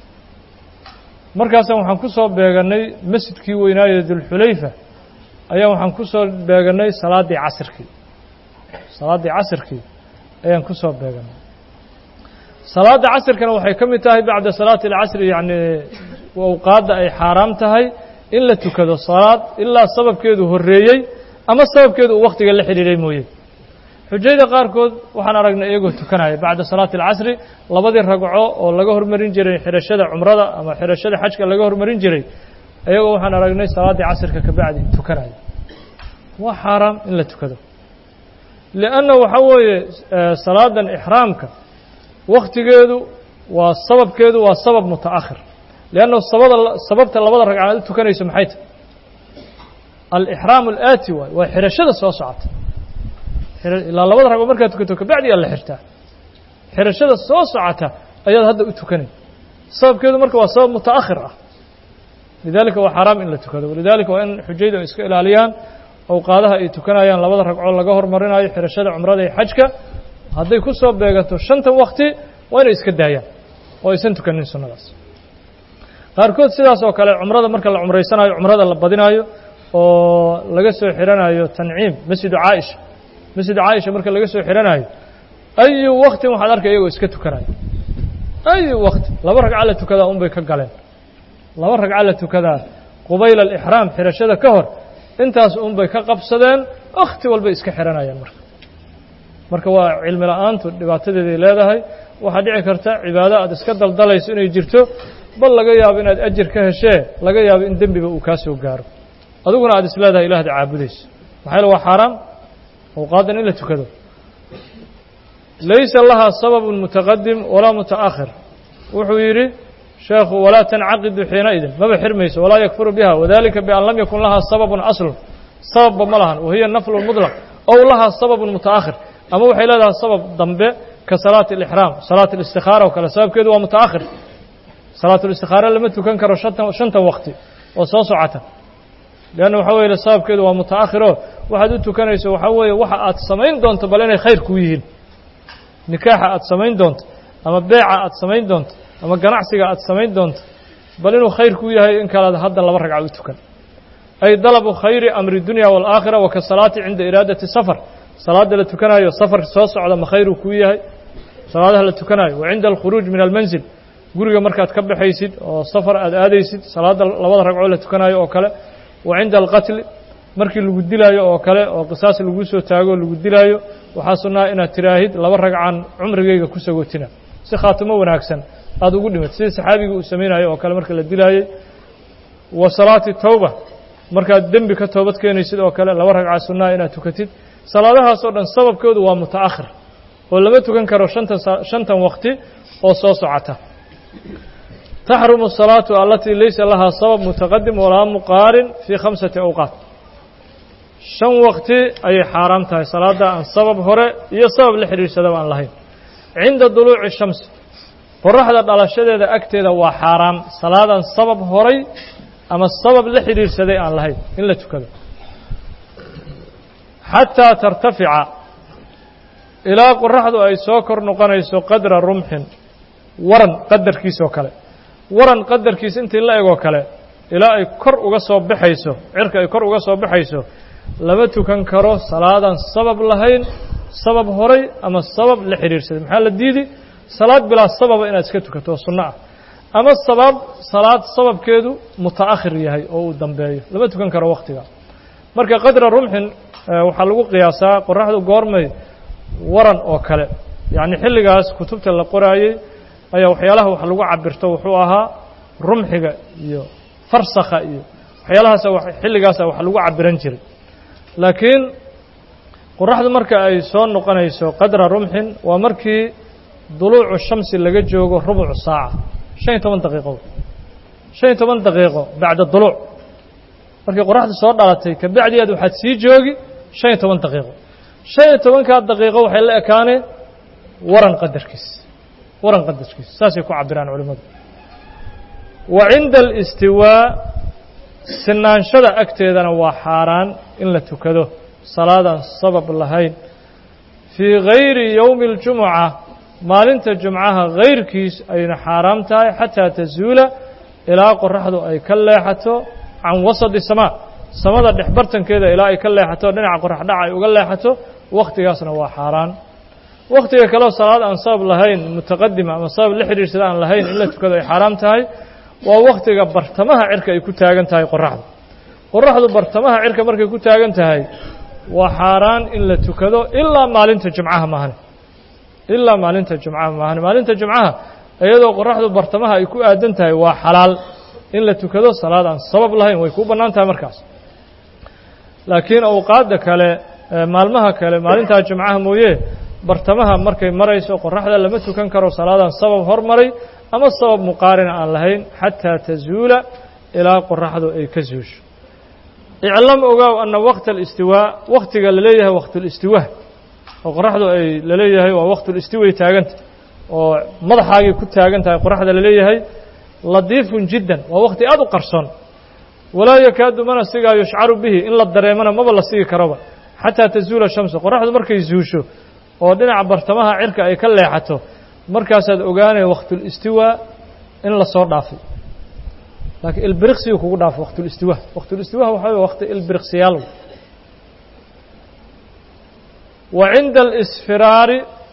markaasaan waxaan ku soo beegannay masjidkii weynaaye dulxulayfa ayaan waxaan ku soo beegannay salaaddii casirkii salaaddii casirkii ayaan ku soo beegannay salaadda casirkana waxay ka mid tahay bacda salaati alcasri yacni awqaadda ay xaaraam tahay in la tukado salaad ilaa sababkeedu horreeyey ama sababkeedu uu wakhtiga la xidhiidhay mooye xujayda qaarkood waxaan aragnay iyagoo tukanaya bacda salaati alcasri labadii ragco oo laga hormarin jiray xidhashada cumrada ama xidhashada xajka laga hormarin jiray iyagoo waxaan aragnay salaaddii casirka ka bacdi tukanaya waa xaaraam in la tukado lianna waxaa weeye salaadan ixraamka wakhtigeedu waa sababkeedu waa sabab muta'akhir lianna sabada sababta labada ragcaad u tukanayso maxay tahy alixraam alaati waay waa xidhashada soo socota ilaa labada ragoo markaad tukato kabacdi aa la xirtaa xidhashada soo socota ayaad hadda u tukanay sababkeedu marka waa sabab muta'akhir ah lidalika waa xaaraam in la tukado walidalika waa in xujayda ay iska ilaaliyaan awqaadaha ay tukanayaan labada ragcoo laga hormarinayo xidhashada cumrada iyo xajka hadday ku soo beegato shantan wakti waa inay iska daayaan oo aysan tukanin sunnadaas qaarkood sidaas oo kale cumrada marka la cumraysanayo cumrada la badinayo oo laga soo xidhanayo tanciim masjidu caaisha masjidu caaisha marka laga soo xidhanayo ayu waktin waxaad arkay iyagoo iska tukanayo ayu wakti laba ragca la tukadaa un bay ka galeen laba ragca la tukadaa qubayla alixraam xidhashada ka hor intaas un bay ka qabsadeen wakhti walbay iska xidhanayaan marka marka waa cilmi la-aantu dhibaatadeeday leedahay waxaa dhici karta cibaado aad iska daldalayso inay jirto bal laga yaabo inaad ajir ka heshee laga yaabo in dembiba uu kaa soo gaaro adiguna aad is leedahay ilaahda caabudayso maxaa yaele waa xaaraam awqaadan in la tukado laysa lahaa sababun mutaqadim walaa muta'akhir wuxuu yidhi sheekhu walaa tancaqidu xiinaidin maba xirmayso walaa yakfuru biha wadalika bian lam yakun lahaa sababun aslun sababba ma lahan wahiya naflu mudlaq ow lahaa sababun muta'akhir ama waxay leedahay sabab dambe ka salaati alixraam salaat alistikaara oo kale sababkeedu waa muta'akhir salaatulistikhaara lama tukan karo shatan shantan wakti oo soo socota leanna waxaa weye sababkeedu waa muta'akhiroo waxaad u tukanayso waxaa weeye waxa aad samayn doonto bal inay khayr kuu yihiin nikaaxa aad samayn doonto ama beeca aad samayn doonto ama ganacsiga aad samayn doonto bal inuu khayr kuu yahay in kalead hadda laba ragca u tukan ay dalabu khayri amri dunya waalaakhira wa ka salaati cinda iraadati safar salaada la tukanayo safarka soo socda ma khayruu kuu yahay salaadaha la tukanayo wa cinda alkhuruuj min almanzil guriga markaad ka baxaysid oo safar aad aadaysid salaada labada ragcoo la tukanayo oo kale wa cinda alqatli markii lagu dilaayo oo kale oo qisaas lagu soo taago lagu dilaayo waxaa sunnaa inaad tiraahid laba ragcan cumrigayga ku sagootina si khaatimo wanaagsan aada ugu dhimatid sidii saxaabigii uu samaynayo oo kale marka la dilaayey wa salaati tawba markaad dembi ka toobad keenaysid oo kale laba ragca sunnaa inaad tukatid salaadahaasoo dhan sababkoodu waa muta'akhir oo lama tukan karo shantan shantan wakti oo soo socota taxrumu الsalaatu alatii laysa lahaa sabab mutaqadim walaa muqaarin fii khamsati awqaat shan wakti ayay xaaraam tahay salaadda aan sabab hore iyo sabab la xidhiidhsadaba aan lahayn cinda duluuci shamsi qoraxda dhalashadeeda agteeda waa xaaraam salaadan sabab horay ama sabab la xidhiidhsaday aan lahayn in la tukado xataa tartafica ilaa qoraxdu ay soo kor noqonayso qadra rumxin waran qadarkiisoo kale waran qadarkiis intii la egoo kale ilaa ay kor uga soo baxayso cirka ay kor uga soo baxayso lama tukan karo salaadaan sabab lahayn sabab horay ama sabab la xidhiirsaday maxaa la diidi salaad bilaa sababa inaad iska tukato oo sunno ah ama sabab salaad sababkeedu muta'akhir yahay oo uu dambeeyo lama tukan karo wakhtiga marka qadra rumxin waxaa lagu qiyaasaa qoraxdu goormay waran oo kale yacni xilligaas kutubta la qoraayey ayaa waxyaalaha wax lagu cabirto wuxuu ahaa rumxiga iyo farsakha iyo waxyaalahaasa xilligaasa wax lagu cabiran jiray laakiin qoraxdu marka ay soo noqonayso qadra rumxin waa markii duluucu shamsi laga joogo rubucu saaca shan iyo toban daqiiqo shan iyo toban daqiiqo bacda duluuc markii qoraxdu soo dhalatay kabacdi aad waxaad sii joogi shan iyo toban daqiiqo shan iyo tobankaa daqiiqo waxay la ekaaneen waran qadarkiis waran qadarkiis saasay ku cabiraan culimmadu wa cinda alistiwaa sinaanshada agteedana waa xaaraan in la tukado salaadaan sabab lahayn fii gayri yowmi اljumuca maalinta jumcaha gayrkiis ayna xaaraam tahay xataa tazuula ilaa qoraxdu ay ka leexato can wasadi samaa samada dhexbartankeeda ilaa ay ka leexato dhinaca qorax dhaca ay uga leexato wakhtigaasna waa xaaraan wakhtiga kaleo salaad aan sabab lahayn mutaqadima ama sabab la xidhiirsada aan lahayn in la tukado ay xaaraam tahay waa wakhtiga bartamaha cirka ay ku taagan tahay qoraxdu qoraxdu bartamaha cirka markay ku taagan tahay waa xaaraan in la tukado ilaa maalinta jumcaha maahane ilaa maalinta jumcaha maahane maalinta jumcaha iyadoo qoraxdu bartamaha ay ku aadan tahay waa xalaal in la tukado salaad aan sabab lahayn way kuu bannaan tahay markaas laakiin awqaadda kale maalmaha kale maalintaa jumcaha mooye bartamaha markay marayso qoraxda lama tukan karo salaadaan sabab hormaray ama sabab muqaarina aan lahayn xataa tazuula ilaa qoraxdu ay ka zuusho iclam ogaaw ana waqta alistiwaa wakhtiga la leeyahay waqtulistiwaa oo qoraxdu ay la leeyahay waa waqtulistiway taaganta oo madaxaagay ku taagan tahay qoraxda la leeyahay ladiifun jiddan waa wakhti aad u qarsoon walaa yakaadu mana sigaa yushcaru bihi in la dareemana maba la sigi karoba xataa tazuula shamsu qoraxdu markay zuusho oo dhinaca bartamaha cirka ay ka leexato markaasaad ogaanaya waqtulistiwaa in la soo dhaafay laakiin ilbiriqsigu kugu dhaafo waqtulistiwa waqtulistiwaha waxaa wey waqti ilbiriqsiyaal wa cinda alisfiraari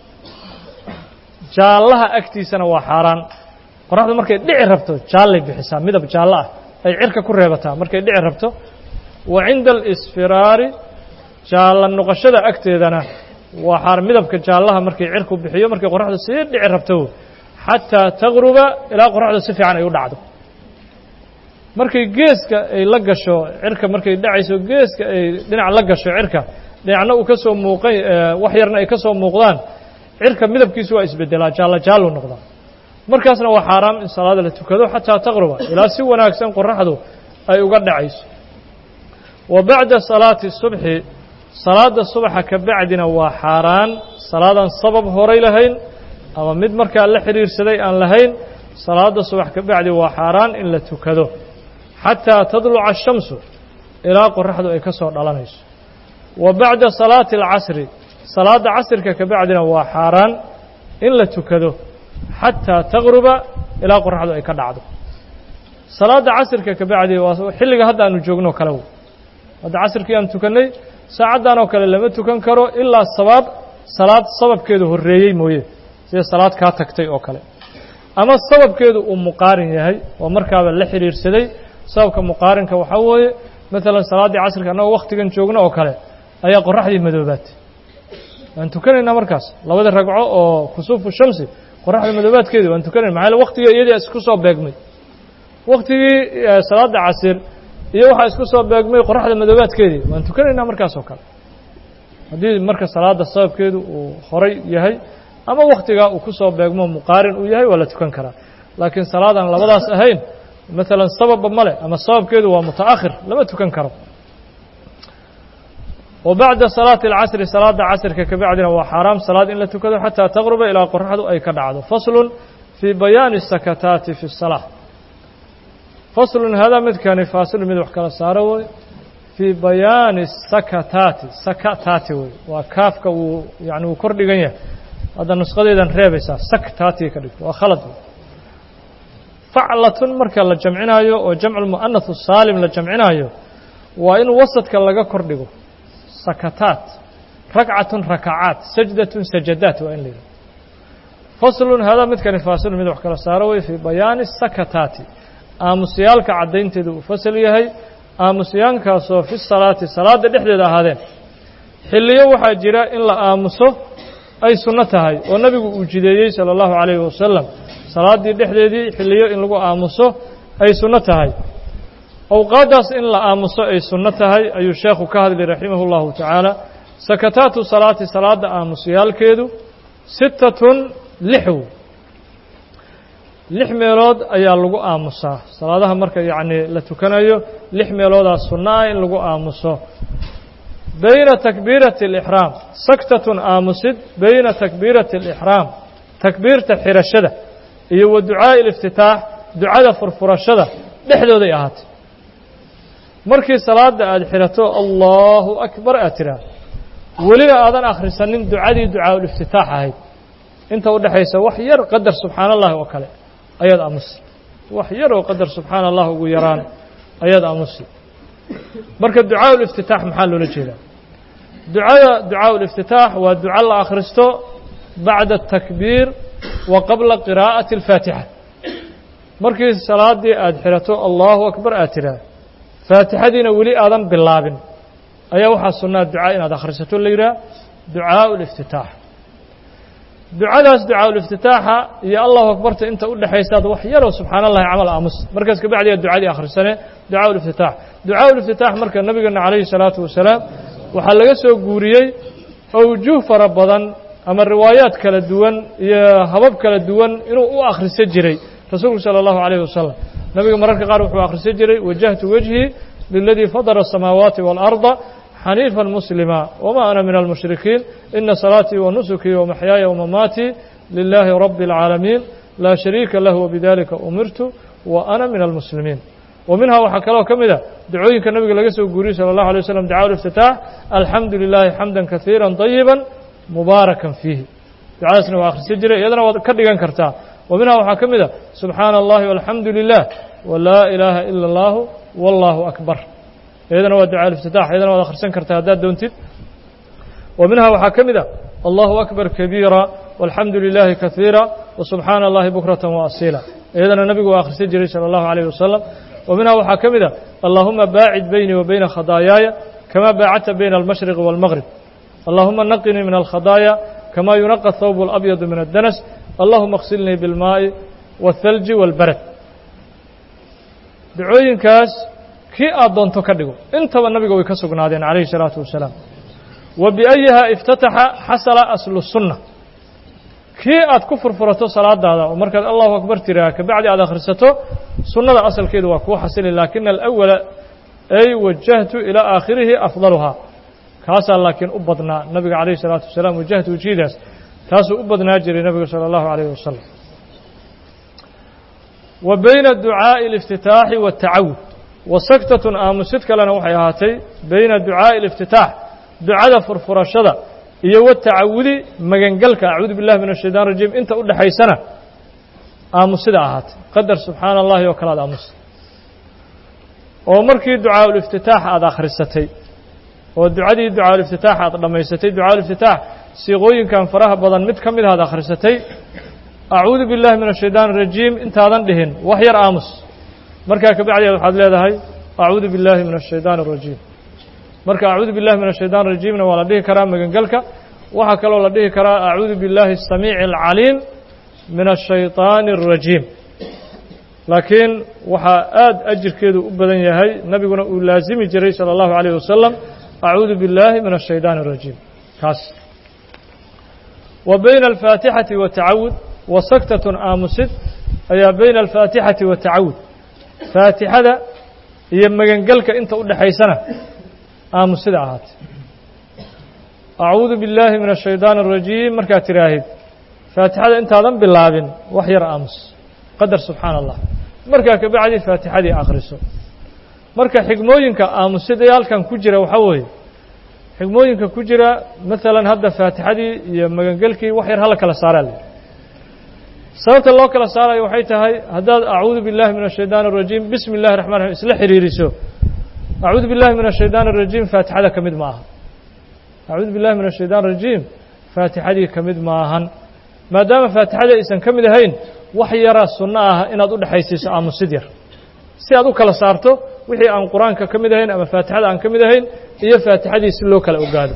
jaallaha agtiisana waa xaaraan qoraxdu markay dhici rabto jaallay bixisaa midab jaallo ah ay cirka ku reebataa markay dhici rabto wa cinda alisfiraari jaalla noqoshada agteedana waa xaar midabka jaallaha markay cirku bixiyo markay qoraxdu sii dhici rabto xataa tagruba ilaa qoraxdu si fiican ay u dhacdo markay geeska ay la gasho cirka markay dhacayso geeska ay dhinac la gasho cirka dhinacna uu ka soo muuqan wax yarna ay ka soo muuqdaan cirka midabkiisu waa isbedelaa jaallo jaallu noqdaa markaasna waa xaaraam in salaada la tukado xataa taqruba ilaa si wanaagsan qoraxdu ay uga dhacayso wa bacda salaati subxi salaada subaxa ka bacdina waa xaaraan salaadaan sabab horay lahayn ama mid markaa la xidhiirsaday aan lahayn salaada subax ka bacdi waa xaaraan in la tukado xataa tadluca ashamsu ilaa qoraxdu ay ka soo dhalanayso wa bacda salaati alcasri salaadda casrka ka bacdina waa xaaraan in la tukado xataa taqruba ilaa qoraxdu ay ka dhacdo salaadda casrka ka bacdi waa xilliga hadda aanu joogno kale w hadda casrkii aan tukannay saacaddan oo kale lama tukan karo ilaa sabaab salaad sababkeedu horreeyey mooye sida salaad kaa tagtay oo kale ama sababkeedu uu muqaarin yahay oo markaaba la xidhiirsaday sababka muqaarinka waxaa weeye maalan salaaddii casrka annagoo wakhtigan joogno oo kale ayaa qoraxdii madoobaatay waan tukanaynaa markaas labada ragco oo kusuufu shamsi qoraxda madoobaadkeedii waan tukanayna maxaa yaele waktigii iyadii isku soo beegmay waktigii salaadda casir iyo waxaa isku soo beegmay qoraxda madoobaadkeedii waan tukanaynaa markaas oo kale haddii marka salaadda sababkeedu uu horay yahay ama waktigaa uu ku soo beegmo muqaarin uu yahay waa la tukan karaa laakiin salaadaan labadaas ahayn maalan sababba male ama sababkeedu waa muta'akhir lama tukan karo wa bacda salaati alcasri salaadda casrka ka bacdina waa xaaraam salaad in la tukado xataa taqruba ilaa qoraxdu ay ka dhacdo faslun fii bayaani sakataati fi الsalaa faslun hadaa midkani faasilun mid wax kala saaro wey fii bayaani sakataati sakataati wey waa kaafka wuu yani wuu kor dhigan yahay hadda nusqadeedan reebaysaa saktaati ka dhigto waa khalad faclatun marka la jamcinaayo oo jamcu mu'anath saalim la jamcinaayo waa in wasadka laga kor dhigo sakataat ragcatun rakacaat sajdatun sajadaat waa in la yidhaho faslun haadaa midkani faasilun mid wax kala saaro wey fii bayaani sakataati aamusyaalka caddaynteedu uu fasal yahay aamusyaankaasoo fi salaati salaadda dhexdeeda ahaadeen xilliyo waxaa jira in la aamuso ay sunno tahay oo nebigu uu jideeyey sala allahu calayhi wasalam salaaddii dhexdeedii xilliyo in lagu aamuso ay sunno tahay awqaaddaas in la aamuso ay sunno tahay ayuu sheekhu ka hadlay raximah اllahu tacaala sakataatu salaati salaadda aamusyaalkeedu sittatun lixw lix meelood ayaa lagu aamusaa salaadaha marka yacni la tukanayo lix meeloodaa sunno ah in lagu aamuso bayna takbiirati alixraam saktatun aamusid bayna takbiirati alixraam takbiirta xirashada iyo wa ducaa'i aliftitaax ducada furfurashada dhexdooday ahaatay markii salaadda aada xirato allahu akbar aad tidhaah welina aadan akhrisanin ducadii ducaa'iftitaax ahayd inta u dhexaysa wax yar qadar subxaana allahi oo kale ayaad aamusi wax yar oo qadar subxaana allah ugu yaraan ayaad aamusi marka ducaa uliftitaax maxaa loola jeedaa ducada ducaa uliftitaax waa duco la akhristo bacda atakbiir wa qabla qiraa'ati alfaatixa markii salaaddii aada xirato allahu akbar aad tidhaah faatixadiina weli aadan bilaabin ayaa waxaa sunnaa ducaa inaad akhrisato la yidhaah ducaa uliftitaax ducadaas ducaa uliftitaaxa iyo allahu akbarta inta u dhexaysaad wax yaroo subxaana allahi camal aamus markaas kabacdi aad ducadii akhrisane ducaa uliftitaax ducaa uliftitaax marka nabigeena calayhi salaatu wasalaam waxaa laga soo guuriyey awjuh fara badan ama riwaayaad kala duwan iyo habab kala duwan inuu u akhriso jiray rasuulku sala allahu calayhi wasalam nabiga mararka qaar wuxuu akhrisan jiray wajahtu wejhii liladii fadara asamaawaati waalarda xaniifa muslima wma ana min almushrikiin ina salaatii wanusukii wamaxyaaya wamamaatii lilaahi rabi اlcaalamiin laa shariika lah wbidalika umirtu wa ana min almuslimiin wa minhaa waxaa kaloo ka mid a dacooyinka nabiga laga soo guuriyey salى اllahu alay waslam ducaa اliftitaax alxamdu lilahi xamda kaiira طayiba mubaarakan fiihi ducadaasna waa akhrisan jiray iyadana waad ka dhigan kartaa wa minhaa waxaa ka mid a subxaana اllahi walxamdu lilah wlaa ilaaha ila اllahu wallahu akbar iyadana waa ducaa اliftitaax iyadana waad akhrisan kartaa haddaad doontid wa minhaa waxaa ka mid a allahu akbar kabiira walxamdu lilaahi kaiira wasubxaana allahi bukrata waasiila iyadana nabigu waa akhrisan jiray salى allahu alayh wasalam wa minhaa waxaa ka mid a allahuma baacid beynii wa beyna khadaayaaya kama baacadta bayna almashriqi wاlmaqrib allahuma naqinii min alkhadaaya kama yunaqa thawb اlabyadu min addanas allahuma اksilnii biاlmaaءi wاthalji wاlbarad ducooyinkaas kii aad doonto ka dhigo intaba nabiga way ka sugnaadeen calayhi الsalaatu wasalaam wa biأyiha iftataxa xasala aslu sunna kii aad ku furfurato salaadaada oo markaad allahu akbar tiraa kabacdi aad akhrisato sunnada asalkeedu waa kuu xasili laakina alأwala ay wajahtu ilaa aakhirihi afdaluhaa kaasaa laakiin u badnaa nabiga calayhi الsalaatu wasalaam wajahtu ujiidaas taasuu u badnaa jiray nabiga salى اllahu عalayh wasalam wa bayna ducaaءi اliftitaaxi waالtacawud wa saktatun aamusid kalena waxay ahaatay bayna ducaaءi اliftitaax ducada furfurashada iyo watacawudi magangelka acuudu billahi min الshaytan rajiim inta u dhexaysana aamusida ahaatay qadar subxaana allahi oo kale ad aamusa oo markii ducaa uliftitaax aada akhrisatay oo ducadii ducaa uliftitaax aad dhammaysatay ducaa uliftitaax siiqooyinkan faraha badan mid ka mid aad akhrisatay acuudu billahi min الshaytaan الrajiim intaadan dhihin wax yar aamus markaa kabacdeed waxaad leedahay acuudu billahi min الshaytaan الrajiim marka acuudu billahi min الshaytaan الrajiimna waa la dhihi karaa magangelka waxaa kaloo la dhihi karaa acuudu billahi الsamiici الcaliim min الshayطaani الrajiim laakiin waxaa aad ajirkeedu u badan yahay nabiguna uu laasimi jiray salى اllahu عalيه wasalam acuudu biاllahi min الshayطaan الrajiim kaas wa bayna alfaatixati watacawud wa saktatun aamusid ayaa bayna alfaatixati watacawud faatixada iyo magangelka inta u dhexaysana aamusida ahaatay acuudu biاllaahi min الshayطaan الrajiim markaad tiraahid faatixada intaadan bilaabin wax yar aamus qadar subxaana allah markaa kabacdi faatixadii akhriso marka xigmooyinka aamusidayaalkan ku jira waxaa weeye xigmooyinka ku jira maalan hadda faatixadii iyo magangelkii wax yar hala kala saaraa la sababta loo kala saarayo waxay tahay haddaad acuudu billahi min ashaytaan arajiim bismi illahi raxman raxim isla xiriiriso acuudu billahi min ashaytaan arajiim faatixada ka mid ma aha acuudu billahi min ashaytaan arajiim faatixadii ka mid maahan maadaama faatixada aysan ka mid ahayn wax yaraa sunno ah inaad u dhexaysiiso aamusid yar si aad u kala saarto wixii aan qur-aanka ka mid ahayn ama faatixada aan ka mid ahayn iyo faatixadii si loo kala ogaado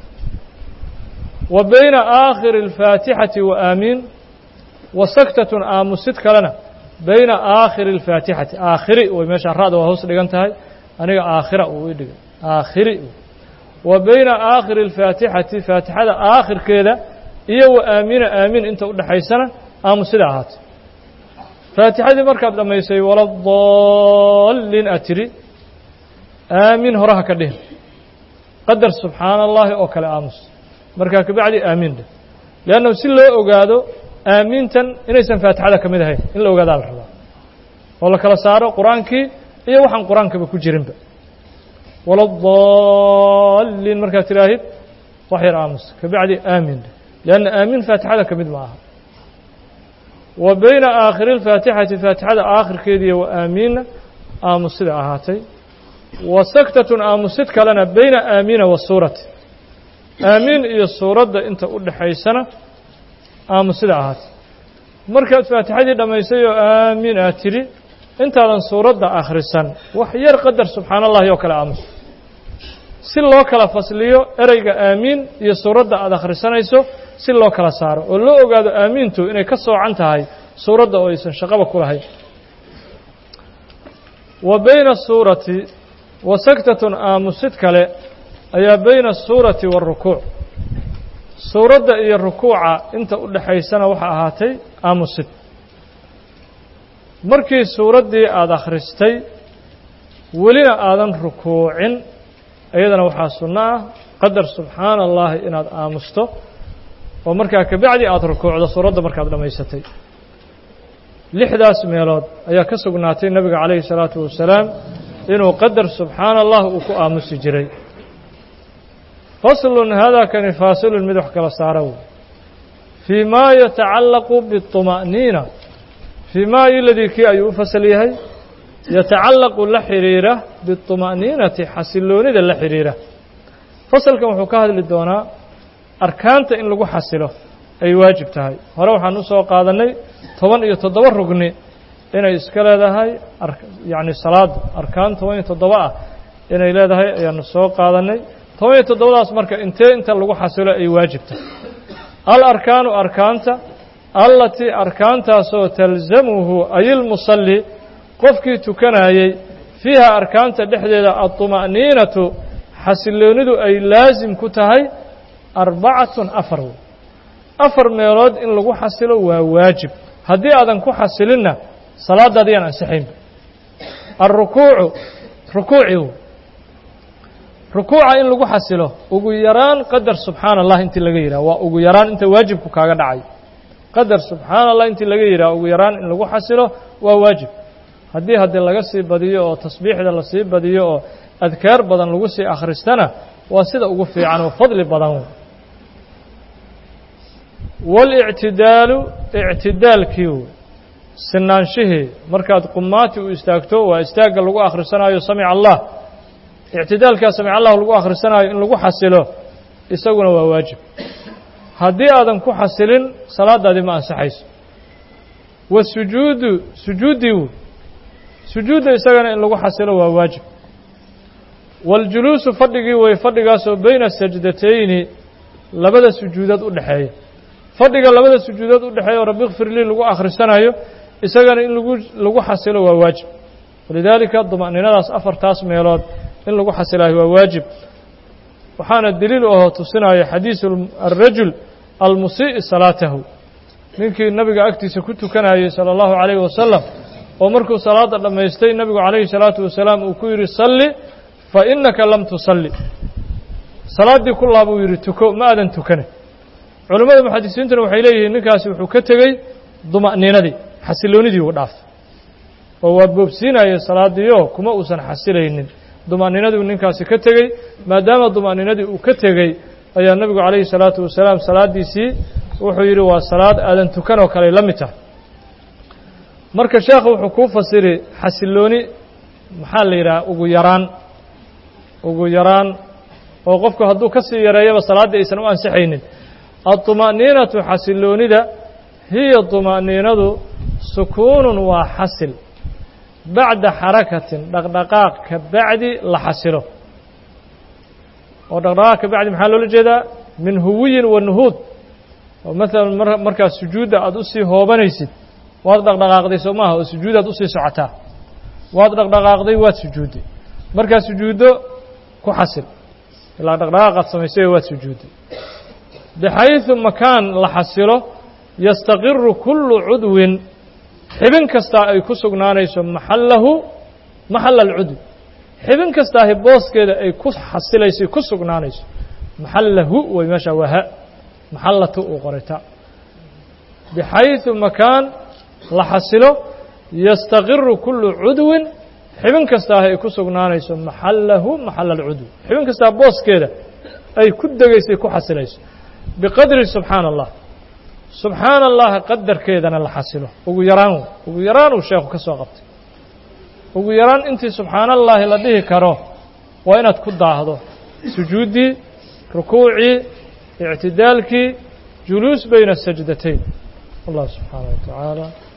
wa bayna aakhiri alfaatixati wa aamiin wa saktatun aamusid kalena bayna aakhiri alfaatixati aakhiri way meesha ra'da waa hoos dhigan tahay aniga aakhira uu i dhigay aakhiri wa bayna aakhiri alfaatixati faatixada aakhirkeeda iyo wa aamiina aamiin inta u dhexaysana aamusida ahaato faatixadii markaad dhammaysay waladaalliin aad tidhi aamiin horaha ka dhihin qadar subxaana allaahi oo kale aamus markaa kabacdi aamiin dheh leannahu si loo ogaado aamiintan inaysan faatixada ka mid ahayn in la ogaadaa la rabaa oo la kala saaro qur-aankii iyo waxaan qur-aankaba ku jirinba waladaalliin markaad tidhaahid wax yar aamus kabacdi aamiin dheh leanna aamiin faatixada ka mid ma aha wa bayna aakhiri alfaatixati faatixada aakhirkeediiyo wa aamiinna aamusida ahaatay wa saktatun aamusid kalena bayna aamiina wa suurati aamiin iyo suuradda inta u dhexaysana aamusida ahaatay markaad faatixadii dhammaysay oo aamiin aad tidhi intaadan suuradda akhrisan wax yar qadar subxaana allahi oo kale aamus si loo kala fasliyo ereyga aamiin iyo suuradda aad akhrisanayso si loo kala saaro oo loo ogaado aamiintu inay ka soocan tahay suuradda oo aysan shaqaba ku lahayn wa bayna asuurati wa saktatun aamusid kale ayaa bayna asuurati waarukuuc suuradda iyo rukuuca inta u dhexaysana waxaa ahaatay aamusid markii suuraddii aada akhristay welina aadan rukuucin iyadana waxaa sunno ah qadar subxaana allahi inaad aamusto oo markaa kabacdi aada rukuucdo suuradda markaad dhammaysatay lixdaas meelood ayaa ka sugnaatay nebiga calayhi salaatu wasalaam inuu qadar subxaana allah uu ku aamusi jiray faslun haadaa kani faasilun mid wax kala saara wey fii maa yatacallaqu biطuma'niina fii maa iladii kii ayuu u fasal yahay yatacallaqu la xidhiira biطuma'niinati xasiloonida la xidhiira fasalkan wuxuu ka hadli doonaa arkaanta in lagu xasilo ay waajib tahay hore waxaan u soo qaadannay toban iyo toddoba rugni inay iska leedahay yacni salaadda arkaan toban iyo toddoba ah inay leedahay ayaanu soo qaadannay toban iyo toddobadaas marka intee inta lagu xasilo ay waajib tahay al arkaanu arkaanta allatii arkaantaasoo talzamuhu ayilmusalli qofkii tukanayey fiiha arkaanta dhexdeeda aطuma'niinatu xasiloonidu ay laasim ku tahay arbacatun afar wey afar meelood in lagu xasilo waa waajib haddii aadan ku xasilinna salaadaadi yaan ansixaynba alrukuucu rukuuci rukuuca in lagu xasilo ugu yaraan qadar subxaana allah intii laga yidhaha waa ugu yaraan inta waajibku kaaga dhacay qadar subxaana allah intii laga yidhaha ugu yaraan in lagu xasilo waa waajib haddii haddii laga sii badiyo oo tasbiixda lasii badiyo oo adkaar badan lagu sii akhristana waa sida ugu fiican oo fadli badan waاlictidaalu ictidaalkii wey sinaanshihii markaad qumaati u istaagto waa istaagga lagu akhrisanaayo samic allah ictidaalkaa samic allah lagu akhrisanaayo in lagu xasilo isaguna waa waajib haddii aadan ku xasilin salaadaadii ma ansaxayso wasujuudu sujuuddii wey sujuudda isagana in lagu xasilo waa waajib waاljuluusu fadhigii wey fadhigaasoo bayna sajdatayni labada sujuudood u dhexeeya fadhiga labada sujuudood u dhexeeya oo rabbi kfir lii lagu akhrisanayo isagana in lagu lagu xasilo waa waajib walidaalika duma'ninadaas afartaas meelood in lagu xasilaayo waa waajib waxaana deliil u ahoo tusinaya xadiisu alrajul almusii'i salaatahu ninkii nabiga agtiisa ku tukanayey sala allahu calayhi wasalam oo markuu salaadda dhammaystay nebigu calayhi salaatu wasalaam uu ku yidhi salli fa innaka lam tusalli salaaddii ku laabuu yidhi tuko ma aadan tukane culimmada muxadisiintuna waxay leeyihiin ninkaasi wuxuu ka tegey duma'niinadii xasiloonidii uu dhaafay oo waa boobsiinaya salaadiio kuma uusan xasilaynin duma'ninadii ninkaasi ka tegey maadaama duma'ninadii uu ka tegey ayaa nebigu calayhi salaatu wasalaam salaaddiisii wuxuu yidhi waa salaad aadan tukan oo kale la mid tahay marka sheekhu wuxuu kuu fasiri xasilooni maxaa la yidhaha ugu yaraan ugu yaraan oo qofku hadduu ka sii yareeyaba salaaddii aysan u ansixaynin aطuma'niinatu xasiloonida hiya طuma'niinadu sukuunun waa xasil bacda xarakatin dhaqdhaqaaq ka bacdi la xasilo oo dhaqdhaqaaq ka bacdi maxaa loola jeedaa min huwiyin wa nuhuud oo maalan mar markaa sujuudda aada usii hoobanaysid waad dhaqdhaqaaqday soo maaha oo sujuudaad usii socotaa waad dhaqdhaqaaqday waad sujuudday markaa sujuuddo ku xasil ilaa dhaqdhaqaaqaad samaysay waad sujuudday bixayثu makaan la xasilo yastaqiru kullu cudwin xibin kastaa ay ku sugnaanayso maxallahu maxala alcudwi xibin kastaahi booskeeda ay ku xasilayso ku sugnaanayso maxallahu way meesha waa ha maxallatu uu qorayta bixayثu makaan la xasilo yastaqiru kullu cudwin xibin kastaahi ay ku sugnaanayso maxallahu maxala alcudwi xibin kastaa booskeeda ay ku degaysay ku xasilayso biqadri subxaana allah subxaana allahi qadarkeedana la xasilo ugu yaraan ugu yaraan uu sheekhu ka soo qabtay ugu yaraan intii subxaana allaahi la dhihi karo waa inaad ku daahdo sujuuddii rukuucii ictidaalkii juluus bayna sajdatayn allah subxaana wa tacaala